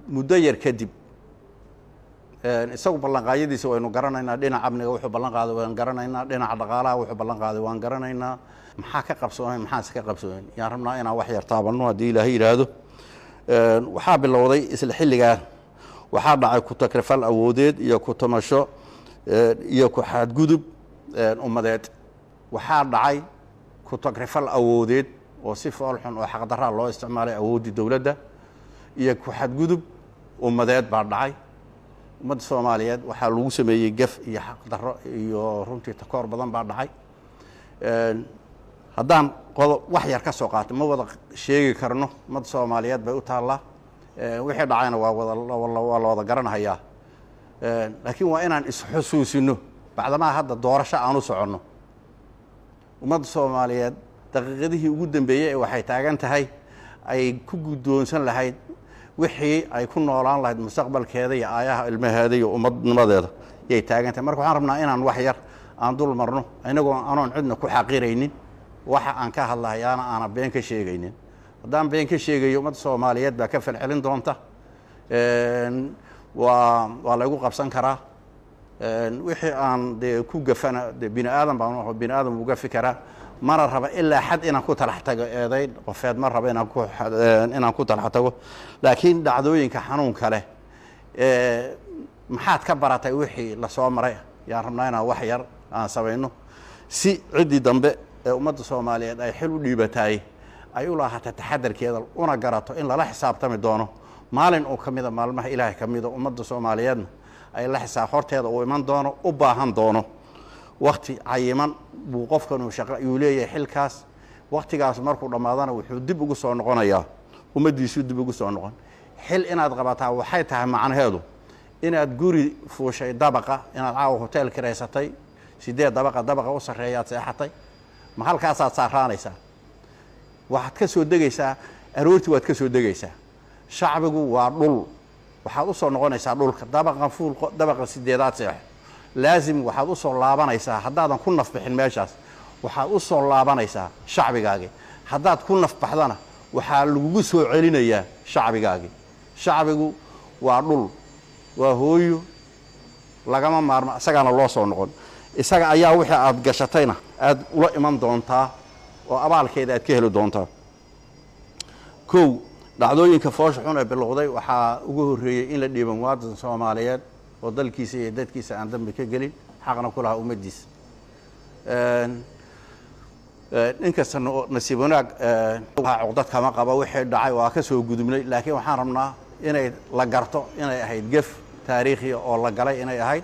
Speaker 14: muddo yar kadib isagu ballanqaadyadiisa waynu garanaynaa dhinaca amniga wuxuu ballan qaaday waan garanaynaa dhinaca dhaqaalaha wuxuu ballan qaaday waan garanaynaa maxaa ka qabsoonayn maxaase ka qabsoonayn yaan rabnaa inaan wax yar taabanno haddii ilaahay yidhaahdo waxaa bilowday isla xilligaa waxaa dhacay ku takrifal awoodeed iyo ku tamasho iyo ku xadgudub ummadeed waxaa dhacay ku takrifal awoodeed oo si foolxun oo xaqdaraa loo isticmaalay awooddii dowladda iyo ku xadgudub ummadeed baa dhacay ummadda soomaaliyeed waxaa lagu sameeyey gef iyo xaqdarro iyo runtii takoor badan baa dhacay haddaan qodob wax yar ka soo qaatay ma wada sheegi karno ummadda soomaaliyeed bay u taallaa wixii dhacayna waa wada waa la wada garanahayaa laakiin waa inaan isxusuusino bacdamaa hadda doorasho aan u soconno ummadda soomaaliyeed daqiiqadihii ugu dambeeyey ee waxay taagan tahay ay ku guddoonsan lahayd wixii ay ku noolaan lahayd mustaqbalkeeda iyo aayaha ilmaheeda iyo ummadnimadeeda yay taagan tahay marka waxaan rabnaa inaan wax yar aan dul marno inagoo anoon cidna ku xaqiraynin waxa aan ka hadlahayaana aanan been ka sheegaynin haddaan been ka sheegayo ummadda soomaaliyeed baa ka falcelin doonta waa waa laygu qabsan karaa wixii aan dee ku gafana de bini aadan baan bini aadan wuu gafi karaa mana raba ilaa xad inaan ku talax tago eedayn qofeed ma raba inaan ku inaan ku talax tago laakiin dhacdooyinka xanuunka leh maxaad ka baratay wixii lasoo maray yaan rabnaa inaan wax yar aan samayno si ciddii dambe ee ummadda soomaaliyeed ay xil u dhiibataay ay u laahata taxadarkeeda una garato in lala xisaabtami doono maalin uu ka mida maalmaha ilaahay ka mida ummadda soomaaliyeedna ay la xisaab horteeda uu iman doono u baahan doono wakti cayiman buu qofkan shaqa yuu leeyahay xilkaas waktigaas markuu dhammaadana wuxuu dib ugu soo noqonayaa ummaddiisuu dib ugu soo noqon xil inaad qabataa waxay tahay macnaheedu inaad guri fuushay dabaqa inaad caawa hotel kiraysatay sideed dabaqa dabaqa u sarreeyaad seexatay ma halkaasaad saaraanaysaa waxaad ka soo degaysaa aroortii waad ka soo degaysaa shacbigu waa dhul waxaad u soo noqonaysaa dhulka dabaqan fuul dabaqa sideedaad seexo laasim waxaad u soo laabanaysaa haddaadan ku nafbixin meeshaas waxaad u soo laabanaysaa shacbigaagii haddaad ku nafbaxdana waxaa lagugu soo celinayaa shacbigaagii shacbigu waa dhul waa hooyo lagama maarmo isagaana loo soo noqon isaga ayaa wixii aada gashatayna aada ula iman doontaa oo abaalkeeda aad ka heli doontaa kow dhacdooyinka foosha xun ee bilowday waxaa ugu horreeyey in la dhiiba muwaadin soomaaliyeed oo dalkiisa iyo dadkiisa aan dambi ka gelin xaqna ku lahaa ummaddiisa inkasta nasiib wanaag cuqdad kama qaba wixii dhacay waa ka soo gudubnay laakiin waxaan rabnaa inay la garto inay ahayd gef taariikhiya oo la galay inay ahayd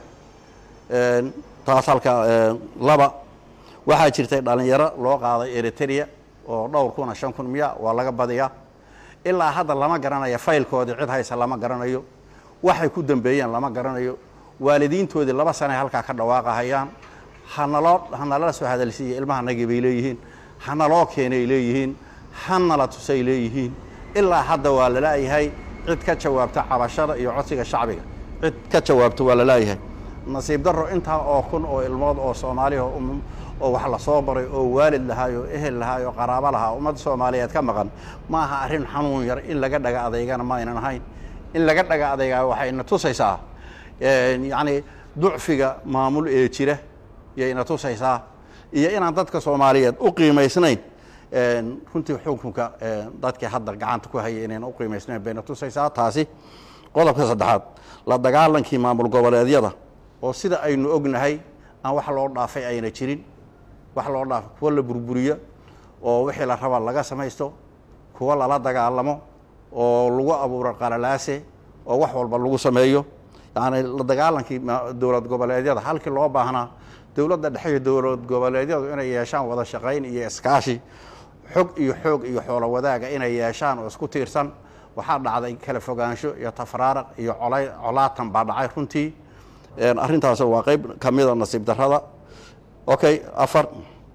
Speaker 14: taas halka laba waxaa jirtay dhalinyaro loo qaaday eritrea oo dhowr kuna shan kun miya waa laga badiyaa ilaa hadda lama garanayo faylkoodii cid haysa lama garanayo waxay ku dambeeyeen lama garanayo waalidiintoodii laba sanay halkaa ka dhawaaqahayaan hanaloo hanalala soo hadalsiiya ilmahanagii bay leeyihiin hanaloo keenay leeyihiin hanala tusay leeyihiin ilaa hadda waa lalaayahay cid ka jawaabta cabashada iyo codsiga shacbiga cid ka jawaabta waa lalaayahay nasiib daro intaa oo kun oo ilmood oo soomaaliya oo wax lasoo baray oo waalid lahaay oo ehel lahaay oo qaraabo lahaa ummadda soomaaliyeed ka maqan ma aha arrin xanuun yar in laga dhaga adeygana ma aynan ahayn in laga dhaga adeygaa waxayna tusaysaa yacni ducfiga maamul ee jira yayna tusaysaa iyo inaan dadka soomaaliyeed u qiimaysnayn runtii xukunka dadkii hadda gacanta ku hayay inayna u qiimaysnayn bayna tusaysaa taasi qodobka saddexaad la dagaalankii maamul goboleedyada oo sida aynu ognahay aan wax loo dhaafay ayna jirin wax loo dhaafay kuwa la burburiyo oo wixii la raba laga samaysto kuwa lala dagaalamo oo lagu abuuro qalalaase oo wax walba lagu sameeyo yacni la dagaalankii dowlad goboleedyada halkii loo baahnaa dowladda dhexe iyo dowlad goboleedyadu inay yeeshaan wada shaqayn iyo iskaashi xog iyo xoog iyo xoolo wadaaga inay yeeshaan oo isku tiirsan waxaa dhacday kala fogaansho iyo tafraaraq iyo colay colaatan baa dhacay runtii arrintaas waa qeyb ka mida nasiib darrada okay afar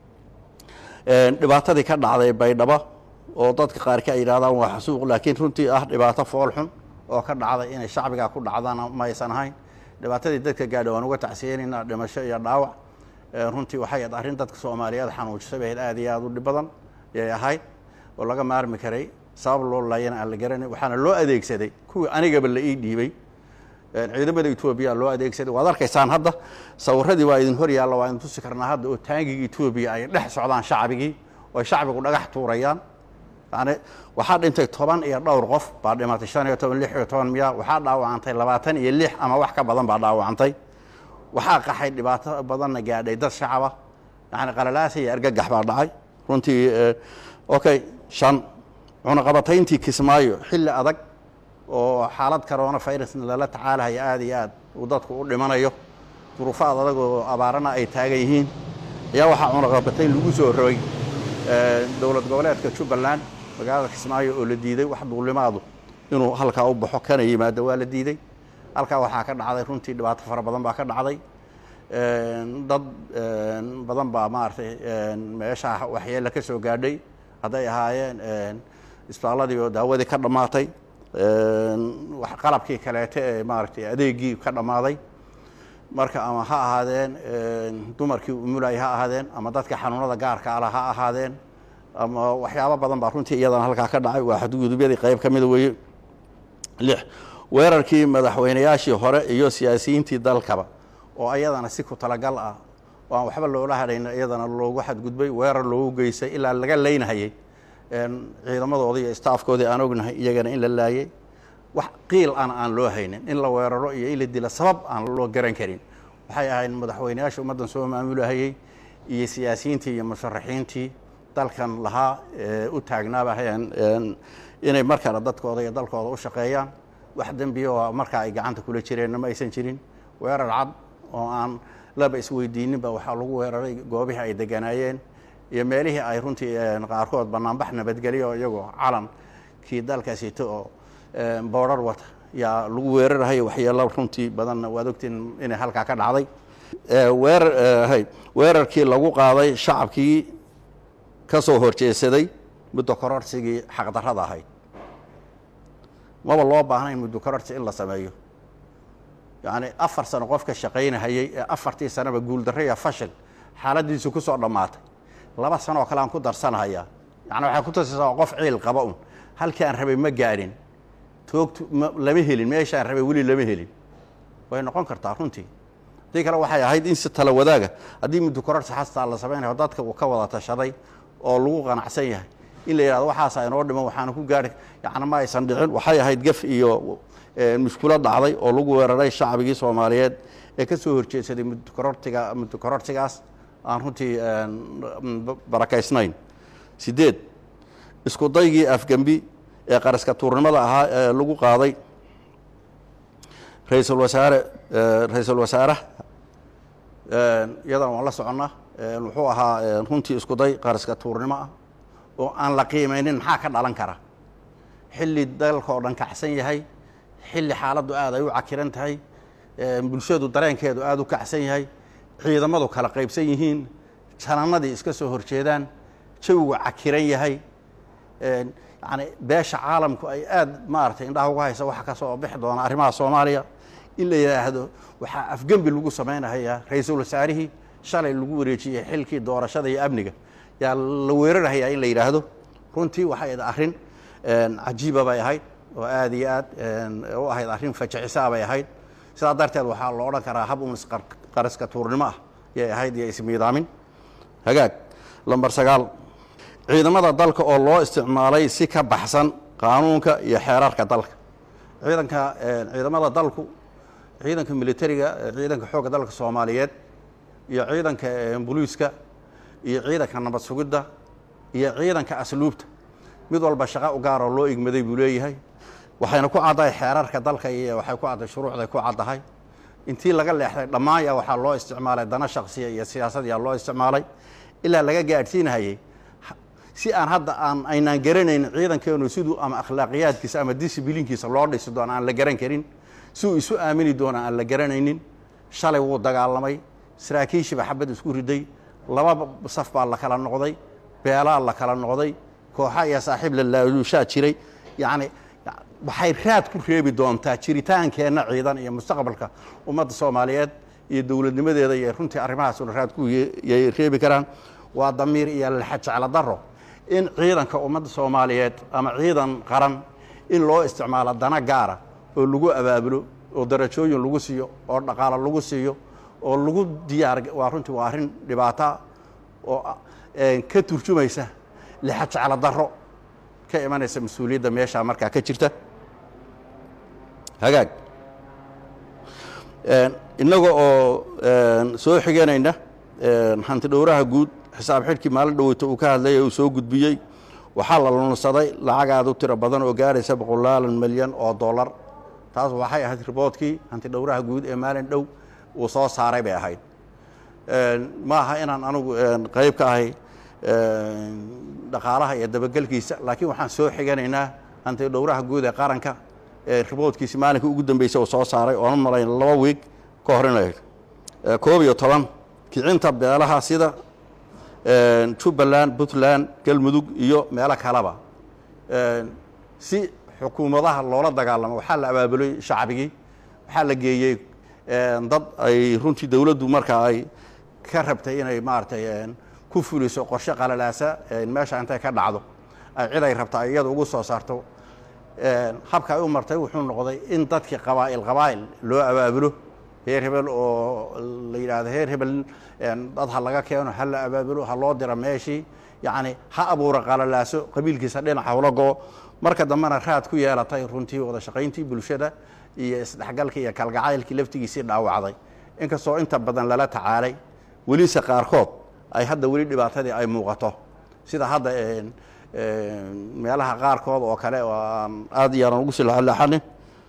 Speaker 14: dhibaatadii ka dhacday baydhabo oo dadka qaarkii ay yidhahdaan waa xasuuq laakiin runtii ah dhibaato fool xun oo ka dhacday inay shacbigaa ku dhacdana ma aysan ahayn dhibaatadii dadka gaadha waan uga tacsiyeynaynaa dhimasho iyo dhaawac runtii waxay ahayd arrin dadka soomaaliyeed xanuujisay bay aad iyo aad u dhib badan yay ahayd oo laga maarmi karay sabab loo laayana aan la garanay waxaana loo adeegsaday kuwii anigaba la ii dhiibay ciidamada etoobiya loo adeegsaday waad arkaysaan hadda sawiradii waa idin hor yaalla waa idin tusi karnaa hadda oo taangiga etoobiya ay dhex socdaan shacbigii oo shacbigu dhagax tuurayaan yani waxaa dhintay toban iyo dhowr qof baa dhimatay shan iyo toban lix iyo toban miya waxaa dhaawacantay labaatan iyo lix ama wax ka badan baa dhaawacantay waxaa qaxay dhibaato badanna gaadhay dad shacaba yani qalalaasa iyo argagax baa dhacay runtii okay shan cunaqabatayntii kismaayo xilli adag oo xaalad corona virusna lala tacaalahaya aada iyo aad uu dadku u dhimanayo duruufaad adag oo abaarana ay taagan yihiin ayaa waxaa cunaqabatayn lagu soo rogay dowlad goboleedka jubbaland magaalada kismaayo oo la diiday wax duulimaadu inuu halkaa u baxo kana yimaado waa la diiday halkaa waxaa ka dhacday runtii dhibaato fara badan baa ka dhacday dad badan baa maaragtay meeshaa waxyeella ka soo gaadhay hadday ahaayeen isbitaaladii oo daawadii ka dhammaatay qalabkii kaleete ee maaragtay adeegii ka dhammaaday marka ama ha ahaadeen dumarkii umulay ha ahaadeen ama dadka xanuunada gaarka ala ha ahaadeen ama waxyaabo badan baa runtii iyadana halkaa ka dhacay waa xadgudubyadii qayb ka mida weeye lix weerarkii madaxweynayaashii hore iyo siyaasiyiintii dalkaba oo ayadana si ku talagal ah oo aan waxba loola hadhayna iyadana loogu xadgudbay weerar loogu geystay ilaa laga leynahayay ciidamadoodii iyo staafkoodii aan ognahay iyagana in la laayay wax qiil ana aan loo haynin in la weeraro iyo in la dila sabab aan loo garan karin waxay ahayd madaxweynayaasha ummaddan soo maamulahayey iyo siyaasiyiintii iyo musharaxiintii dalkan lahaa u taagnaaba hayaan inay markana dadkooda iyo dalkooda u shaqeeyaan wax dembiya oo markaa ay gacanta kula jireenna ma aysan jirin weerar cad oo aan laba isweydiininba waxaa lagu weeraray goobihii ay deganaayeen iyo meelihii ay runtii qaarkood banaanbax nabadgelyo iyagoo calankii dalkaasito oo boodrar wata yaa lagu weerarahay waxyeelo runtii badanna waad ogtiin inay halkaa ka dhacday weerar hay weerarkii lagu qaaday shacabkii ka soo horjeesaday muddo kororsigii xaqdarrada ahayd maba loo baahnayn muddo kororsi in la sameeyo yacni afar sano qofka shaqaynahayey ee afartii sanaba guuldarro iyo fashil xaaladiisu ku soo dhammaatay laba sano oo kale aan ku darsanahayaa yani waxay ku tusaysaa qof ciil qaba un halkii aan rabay ma gaadhin toogtu lama helin meeshaan rabay weli lama helin way noqon kartaa runtii haddii kale waxay ahayd in si tala wadaaga haddii muddo kororsi xastaa la samaynayo dadka uu ka wada tashaday oo lagu qanacsan yahay in la yidhahdo waxaasa inoo dhiman waxaana ku gaari yacni ma aysan dhicin waxay ahayd gaf iyo mushkulo dhacday oo lagu weeraray shacbigii soomaaliyeed ee ka soo horjeedsaday muddokorortiga muddo korortigaas aan runtii barakaysnayn sideed isku daygii afgembi ee qaraska tuurnimada ahaa ee lagu qaaday ra-iisul wasaare ra-iisul wasaaraha iyadan waan la soconnaa wuxuu ahaa runtii isku day qaraska tuurnimo ah oo aan la qiimaynin maxaa ka dhalan kara xilli dalka oo dhan kacsan yahay xilli xaaladdu aad ay u cakiran tahay bulshadu dareenkeedu aada u kacsan yahay ciidamadu kala qaybsan yihiin janannadii iska soo horjeedaan jawigu cakiran yahay yani beesha caalamku ay aada maaragtay indhaha uga haysa waxa ka soo bixi doona arrimaha soomaaliya in la yidhaahdo waxaa afgembi lagu samaynahayaa ra-iisul wasaarihii shalay lagu wareejiyey xilkii doorashada iyo amniga yaa la weerarahayaa in la yidhaahdo runtii waxay ahayd arrin cajiiba bay ahayd oo aada iyo aad u ahayd arrin fajicisaa bay ahayd sidaa darteed waxaa lo odhan karaa hab unis qaraska tuurnimo ah yay ahayd iyo ismiidaamin hagaag lamber sagaal ciidamada dalka oo loo isticmaalay si ka baxsan qaanuunka iyo xeerarka dalka ciidanka ciidamada dalku ciidanka militariga ciidanka xoogga dalka soomaaliyeed iyo ciidanka boliiska iyo ciidanka nabad sugidda iyo ciidanka asluubta mid walba shaqo u gaaroo loo igmaday buu leeyahay waxayna ku caddahay xeerarka dalka iyo waxay ku caddahay shuruucday ku caddahay intii laga leexday dhammaan yaa waxaa loo isticmaalay dana shaksiya iyo siyaasad yaa loo isticmaalay ilaa laga gaadhsiinahayey si aan hadda aan aynaan garanayn ciidankeenu siduu ama akhlaaqiyaadkiisa ama disiblinkiisa loo dhisi doono aan la garan karin si uu isu aamini doono aan la garanaynin shalay wuu dagaalamay saraakiishiiba xabad isku riday laba saf baa la kala noqday beelaa la kala noqday kooxa iyo saaxiib lalaalushaa jiray yacni waxay raad ku reebi doontaa jiritaankeenna ciidan iyo mustaqbalka ummadda soomaaliyeed iyo dowladnimadeeda iyo runtii arrimahaasuna raad ku yay reebi karaan waa damiir iyo laxa jeclo daro in ciidanka ummadda soomaaliyeed ama ciidan qaran in loo isticmaalo dana gaara oo lagu abaabulo oo darajooyin lagu siiyo oo dhaqaalo lagu siiyo oo lagu diyaar waa runtii waa arrin dhibaata oo ka turjumaysa lixa jeclo darro ka imanaysa mas-uuliyadda meeshaa markaa ka jirta hagaag innaga oo soo xiganayna hanti dhowraha guud xisaab xidhkii maalin dhoweyta uu ka hadlaya uu soo gudbiyey waxaa la lunsaday lacag aad u tiro badan oo gaaraysa boqolaalan milyan oo dollar taas waxay ahayd riboodkii hanti dhowraha guud ee maalin dhow uu soo saaray bay ahayd ma aha inaan anugu qayb ka ahay dhaqaalaha iyo dabagelkiisa laakiin waxaan soo xiganaynaa hanti dhowraha guud ee qaranka riboodkiisi maalinka ugu dambeysay uu soo saaray oona malayn laba wiig ka hor inay koob iyo toban kicinta beelaha sida jubbaland puntland galmudug iyo meelo kaleba si xukuumadaha loola dagaalamo waxaa la abaabulay shacbigii waxaa la geeyey dad ay runtii dowladdu markaa ay ka rabtay inay maaragtay ku fuliso qorshe qalalaasa meesha intay ka dhacdo ay cid ay rabta iyada ugu soo saarto habka ay u martay wuxuu noqday in dadkii qabaa'il qabaa'il loo abaabulo heer hebel oo la yidhaahdo heer hebel dad ha laga keeno ha la abaabulo ha loo diro meeshii yacni ha abuura qalalaaso qabiilkiisa dhinaca hula goo marka dambena raad ku yeelatay runtii wada shaqayntii bulshada iyo isdhexgalkii iyo kalgacaylkii laftigiisii dhaawacday inkastoo inta badan lala tacaalay welise qaarkood ay hadda weli dhibaatadii ay muuqato sida hadda meelaha qaarkood oo kale oo aan aad iyo aanan ugu sii laxalaxanin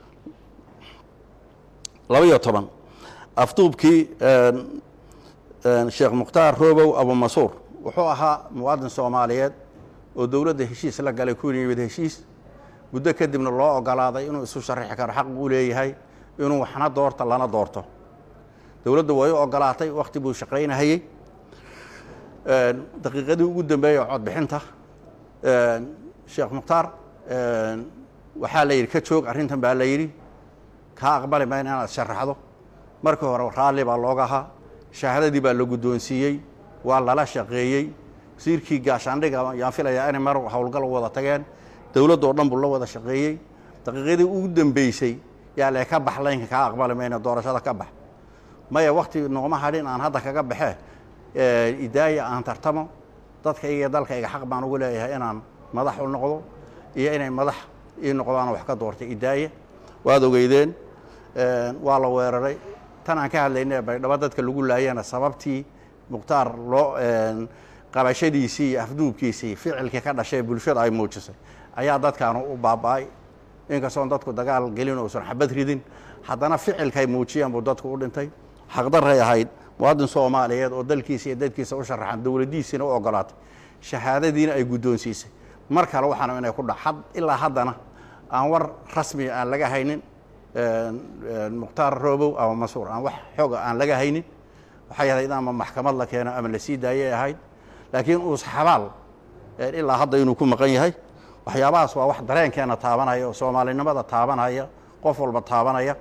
Speaker 14: laba iyo toban afduubkii sheekh mukhtaar roobow abumasuur wuxuu ahaa muwaadin soomaaliyeed oo dowladda heshiis la galay ku yimid heshiis muddo kadibna loo ogolaaday inuu isu sharaxi karo xaq uu leeyahay inuu waxna doorto lana doorto dowladdu way u ogolaatay wakhti buu shaqaynahayey daqiiqadii ugu dambeeyey codbixinta sheekh mukhtaar waxaa la yidhi ka joog arrintan baa la yidhi kaa aqbali mayna inaad sharaxdo markii hore raalli baa looga ahaa shahaadadii baa la guddoonsiiyey waa lala shaqeeyey wasiirkii gaashaandhiga yaan filayaa inay mar howlgal wada tageen dowladdoo dhan buu la wada shaqeeyey daqiiqadii ugu dambeysay yaa lee ka bax laynka kaa aqbali mayna doorashada ka bax maya wakti nooma hadhin aan hadda kaga baxee idaaya aan tartamo dadkayga iyo dalkayga xaq baan ugu leeyahay inaan madax u noqdo iyo inay madax ii noqdaan wax ka doortay idaaya waad ogeydeen waa la weeraray tan aan ka hadlayna baydhabo dadka lagu laayana sababtii mukhtaar loo qabashadiisii iyo afduubkiisii ficilkii ka dhashay bulshada ay muujisay ayaa dadkaanu u baaba'ay inkastoon dadku dagaal gelin uusan xabad ridin haddana ficilkay muujiyeen buu dadku u dhintay xaqdaray ahayd muwaadin soomaaliyeed oo dalkiisa iyo dadkiisa u sharaxan dowladdiisiina u ogolaatay shahaadadiina ay guddoonsiisay mar kale waxaana inay ku dhac ilaa haddana aan war rasmiya aan laga haynin mukhtaar roobow ama masuur aan wax xooga aan laga haynin waxay ahayd ama maxkamad la keeno ama la sii daayay ahayd laakiin uus xabaal ilaa hadda inuu ku maqan yahay waxyaabahaas waa wax dareenkeena taabanaya oo soomaalinimada taabanaya qof walba taabanaya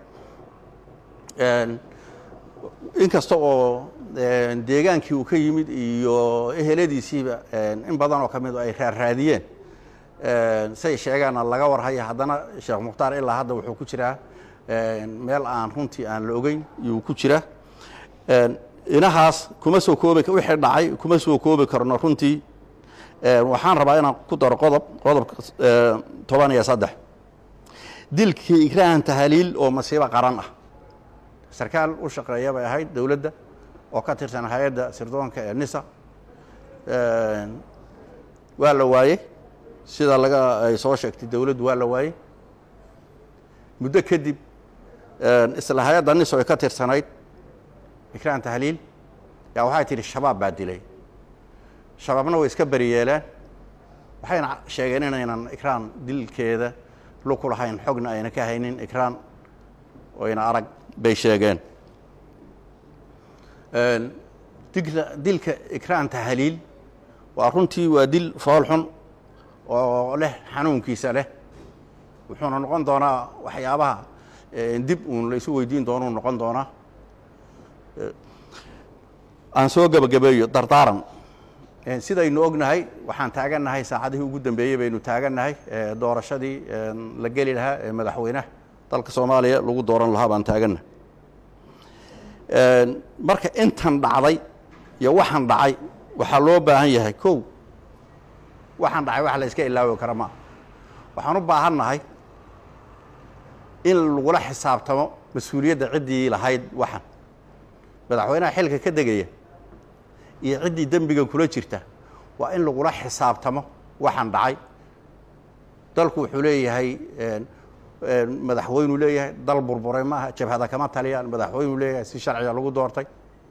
Speaker 14: inkasta oo deegaankii uu ka yimid iyo eheladiisiiba in badan oo ka mid ay raarraadiyeen say sheegaana laga warhaya haddana sheekh mukhtaar ilaa hadda wuxuu ku jiraa meel aan runtii aan la ogeyn iyuu ku jiraa inahaas kuma soo koobi wixii dhacay kuma soo koobi karno runtii waxaan rabaa inaan ku daro qodob qodobka toban iyo saddex dilkii ikraahan tahaliil oo masiibo qaran ah sarkaal u shaqeeya bay ahayd dowladda oo ka tirsan hay-adda sirdoonka ee nisa waa la waayey sida laga ay soo sheegtay dowladdu waa la waayey muddo kadib isla hay-adda niso ay ka tirsanayd ikraan tahliil yaa waxay tidhi shabaab baa dilay shabaabna way iska beri yeeleen waxayna sheegeen inaynan ikraan dilkeeda luku lahayn xogna ayna ka haynin ikraan oyna arag bay sheegeen dilka dilka ikraan tahliil waa runtii waa dil fool xun oo leh xanuunkiisa leh wuxuuna noqon doonaa waxyaabaha dib uun la isu weydiin doonuu noqon doonaa aan soo gebagabeeyo dardaaran sidaynu ognahay waxaan taagannahay saacadihii ugu dambeeyey baynu taagannahay doorashadii la geli lahaa ee madaxweynaha dalka soomaaliya lagu dooran lahaa baan taagannahay marka intan dhacday iyo waxaan dhacay waxaa loo baahan yahay kow waxaan dhacay wax la iska ilaawi kara maa waxaan u baahannahay in lagula xisaabtamo mas-uuliyadda ciddii lahayd waxan madaxweynaha xilka ka degaya iyo ciddii dembigan kula jirta waa in lagula xisaabtamo waxaan dhacay dalku wuxuu leeyahay madaxweynuu leeyahay dal burburay maaha jabhada kama taliyaan madaxweynuu leeyahay si sharciga lagu doortay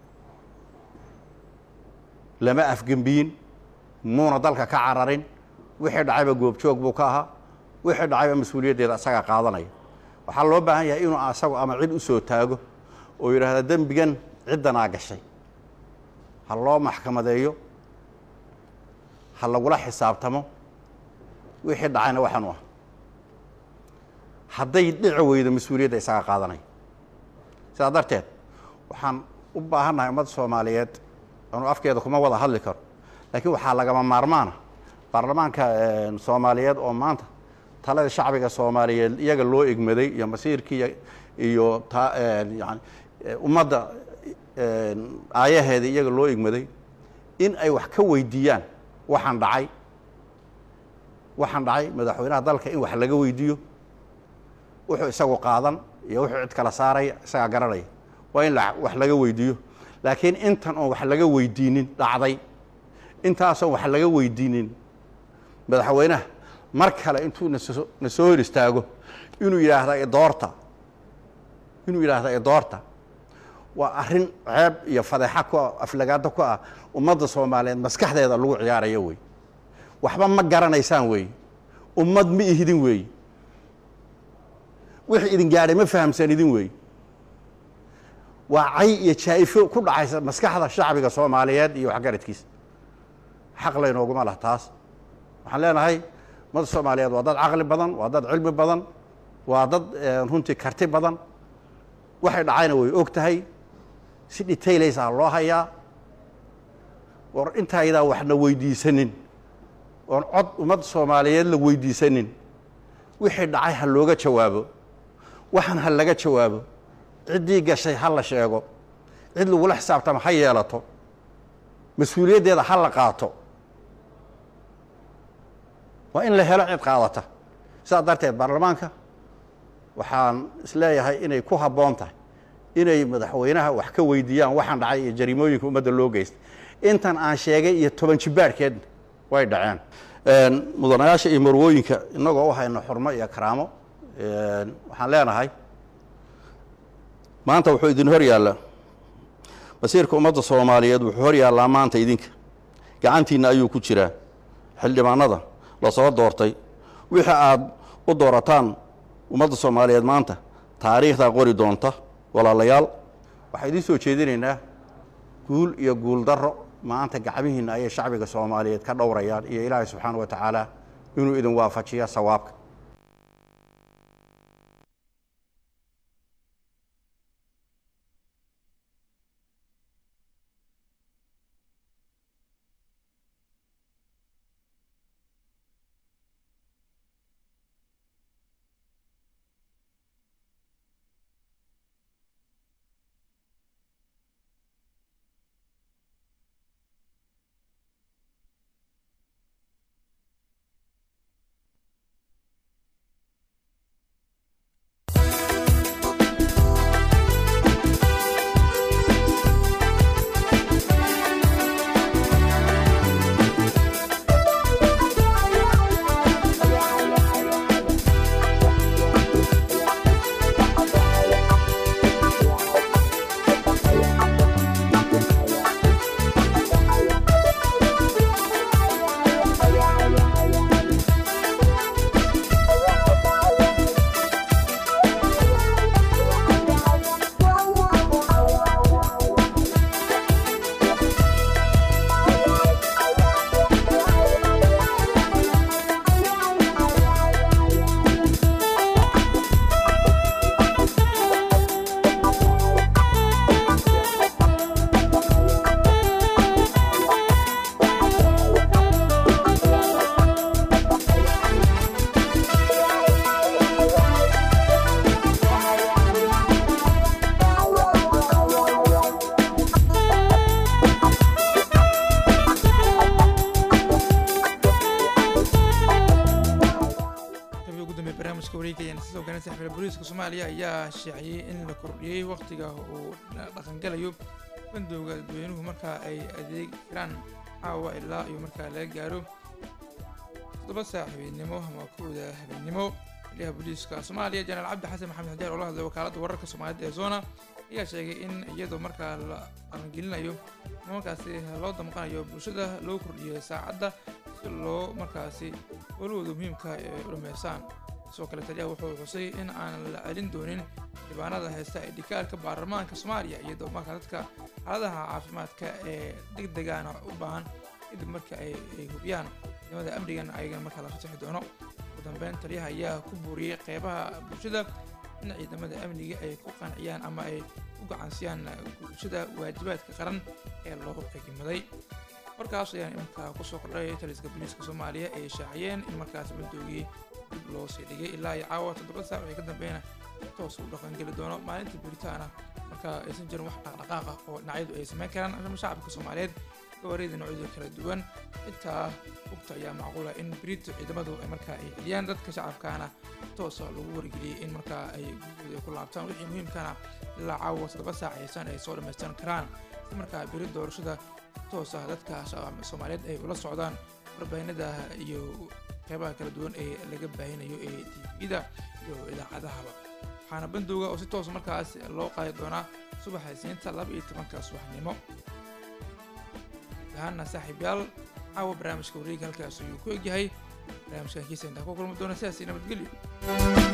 Speaker 14: lama afgembiyin muuna dalka ka cararin wixii dhacayba goobjoog buu ka ahaa wixii dhacayba mas-uuliyaddeeda isagaa qaadanaya waxaa loo baahan yahay inuu asagu ama cid u soo taago oo yidhaahda dembigan ciddanaa gashay ha loo maxkamadeeyo ha lagula xisaabtamo wixii dhacayna waxaanu ah hadday dhici weydo mas-uuliyadda isagaa qaadanaya sidaa darteed waxaan u baahannahay ummadda soomaaliyeed anu afkeeda kuma wada hadli karo laakiin waxaa lagama maarmaana baarlamaanka soomaaliyeed oo maanta talada shacbiga soomaaliyeed iyaga loo egmaday iyo masiirkii iyo ta yani ummadda aayaheeda iyaga loo egmaday in ay wax ka weydiiyaan waxaan dhacay waxaan dhacay madaxweynaha dalka in wax laga weydiiyo wuxuu isagu qaadan iyo wuxuu cid kala saaraya isagaa garanaya waa in wax laga weydiiyo laakiin intan oon wax laga weydiinin dhacday intaasoon wax laga weydiinin madaxweynaha mar kale intuu naso na soo hor istaago inuu yidhaahda idoorta inuu yidhaahda idoorta waa arrin ceeb iyo fadeexa ku ah aflagaado ku ah ummadda soomaaliyeed maskaxdeeda lagu ciyaarayo wey waxba ma garanaysaan wey ummad ma ihidin wey wixii idin gaadhay ma fahamsan idin wey waa cay iyo jaa-ifo ku dhacaysa maskaxda shacbiga soomaaliyeed iyo waxgaradkiisa xaq laynooguma lah taas waxaan leenahay ummadda soomaaliyeed waa dad caqli badan waa dad cilmi badan waa dad runtii karti badan waxay dhacayna way og tahay si dhitaylaysaa loo hayaa war intaydaa waxna weydiisanin oon cod ummadda soomaaliyeed la weydiisanin wixii dhacay ha looga jawaabo waxan ha laga jawaabo ciddii gashay ha la sheego cid lagula xisaabtama ha yeelato mas-uuliyaddeeda ha la qaato waa in la helo cid qaadata sidaa darteed baarlamaanka waxaan isleeyahay inay ku habboon tahay inay madaxweynaha wax ka weydiiyaan waxaan dhacay iyo jariimooyinka ummadda loo geystay intan aan sheegay iyo toban jibaarhkeedna way dhaceen mudanayaasha iyo marwooyinka innagoo u hayno xurmo iyo karaamo waxaan leenahay maanta wuxuu idin hor yaallaa masiirka ummadda soomaaliyeed wuxuu hor yaallaa maanta idinka gacantiinna ayuu ku jiraa xildhibaanada lasoo doortay wixii aad u doorataan ummadda soomaaliyeed maanta taariikhdaa qori doonta walaalayaal waxaan idiin soo jeedinaynaa guul iyo guul darro maanta gacmihiinna ayay shacbiga soomaaliyeed ka dhowrayaan iyo ilaahay subxaana wa tacaala inuu idin waafajiya sawaabka
Speaker 1: ayaan soo garan saxbiil booliiska soomaaliya ayaa shaaciyey in la kordhiyey waqtiga uu dhaqangalayo bandowga dadweynuhu markaa ay adeeg jiraan caawa ilaa iyo markaa laga gaaro toddoba saac habeennimo ama kowda habeennimo xiliyaha booliiska soomaaliya jenaraal cabdi xasan maxamed xajaar oo la hadlay wakaaladda wararka soomaaliyeed ee zona ayaa sheegay in iyadoo markaa la qalangelinayo ama markaasi loo damqanayo bulshada loo kordhiyay saacadda si loo markaasi walwada muhiimka ee dhameysaan sidoo kale taliyaha wuxuu xusay in aan la celin doonin dhibaanada heesta ee dhikaalka baarlamaanka soomaaliya iyadoo markaa dadka xaaladaha caafimaadka ee degdegana u baahan kadib marka ay hubiyaan ciidamada amnigan ayagana markaa la fasaxi doono ugu dambeyn taliyaha ayaa ku buuriyey qeybaha bulshada in ciidamada amniga ay ku qanciyaan ama ay u gacansiyaan bulshada waajibaadka qaran ee loo egimaday markaas ayaan iminka kusoo kordhay taliska booliiska soomaaliya ay shaaciyeen in markaas bandoogii dib loo sii dhigay ilaa iyo caawa toddoba saac wixii ka dambeeyna toos u dhaqangeli doono maalinta buritaana marka aysan jirin wax dhaqdhaqaaqa oo dhinacyadu ay samayn karaan ama shacabka soomaaliyeed gawaarida noocyada kala duwan xitaa hugta ayaa macquula in berito ciidamadu ay markaa ay celiyaan dadka shacabkaana toosa lagu wargeliyey in markaa ay gurigooda ay ku laabtaan wixii muhiimkana ilaa caawa toddoba saac aysan ay soo dhammaystiran karaan si markaa beri doorashada toos ah dadka soomaaliyeed ay ula socdaan warbaahinada iyo qeybaha kala duwan ee laga baahinayo ee tvda iyo idaacadahaba waxaana bandowga oo si toos markaas loo qaadi doonaa subaxa isniinta laba iyo tobanka subaxnimo ahaana saaxiibyaal caawa barnaamijka wareega halkaas ayuu ku egyahay barnaamijkan kiisa intaa ku kulmi doona sidaasi nabadgelyo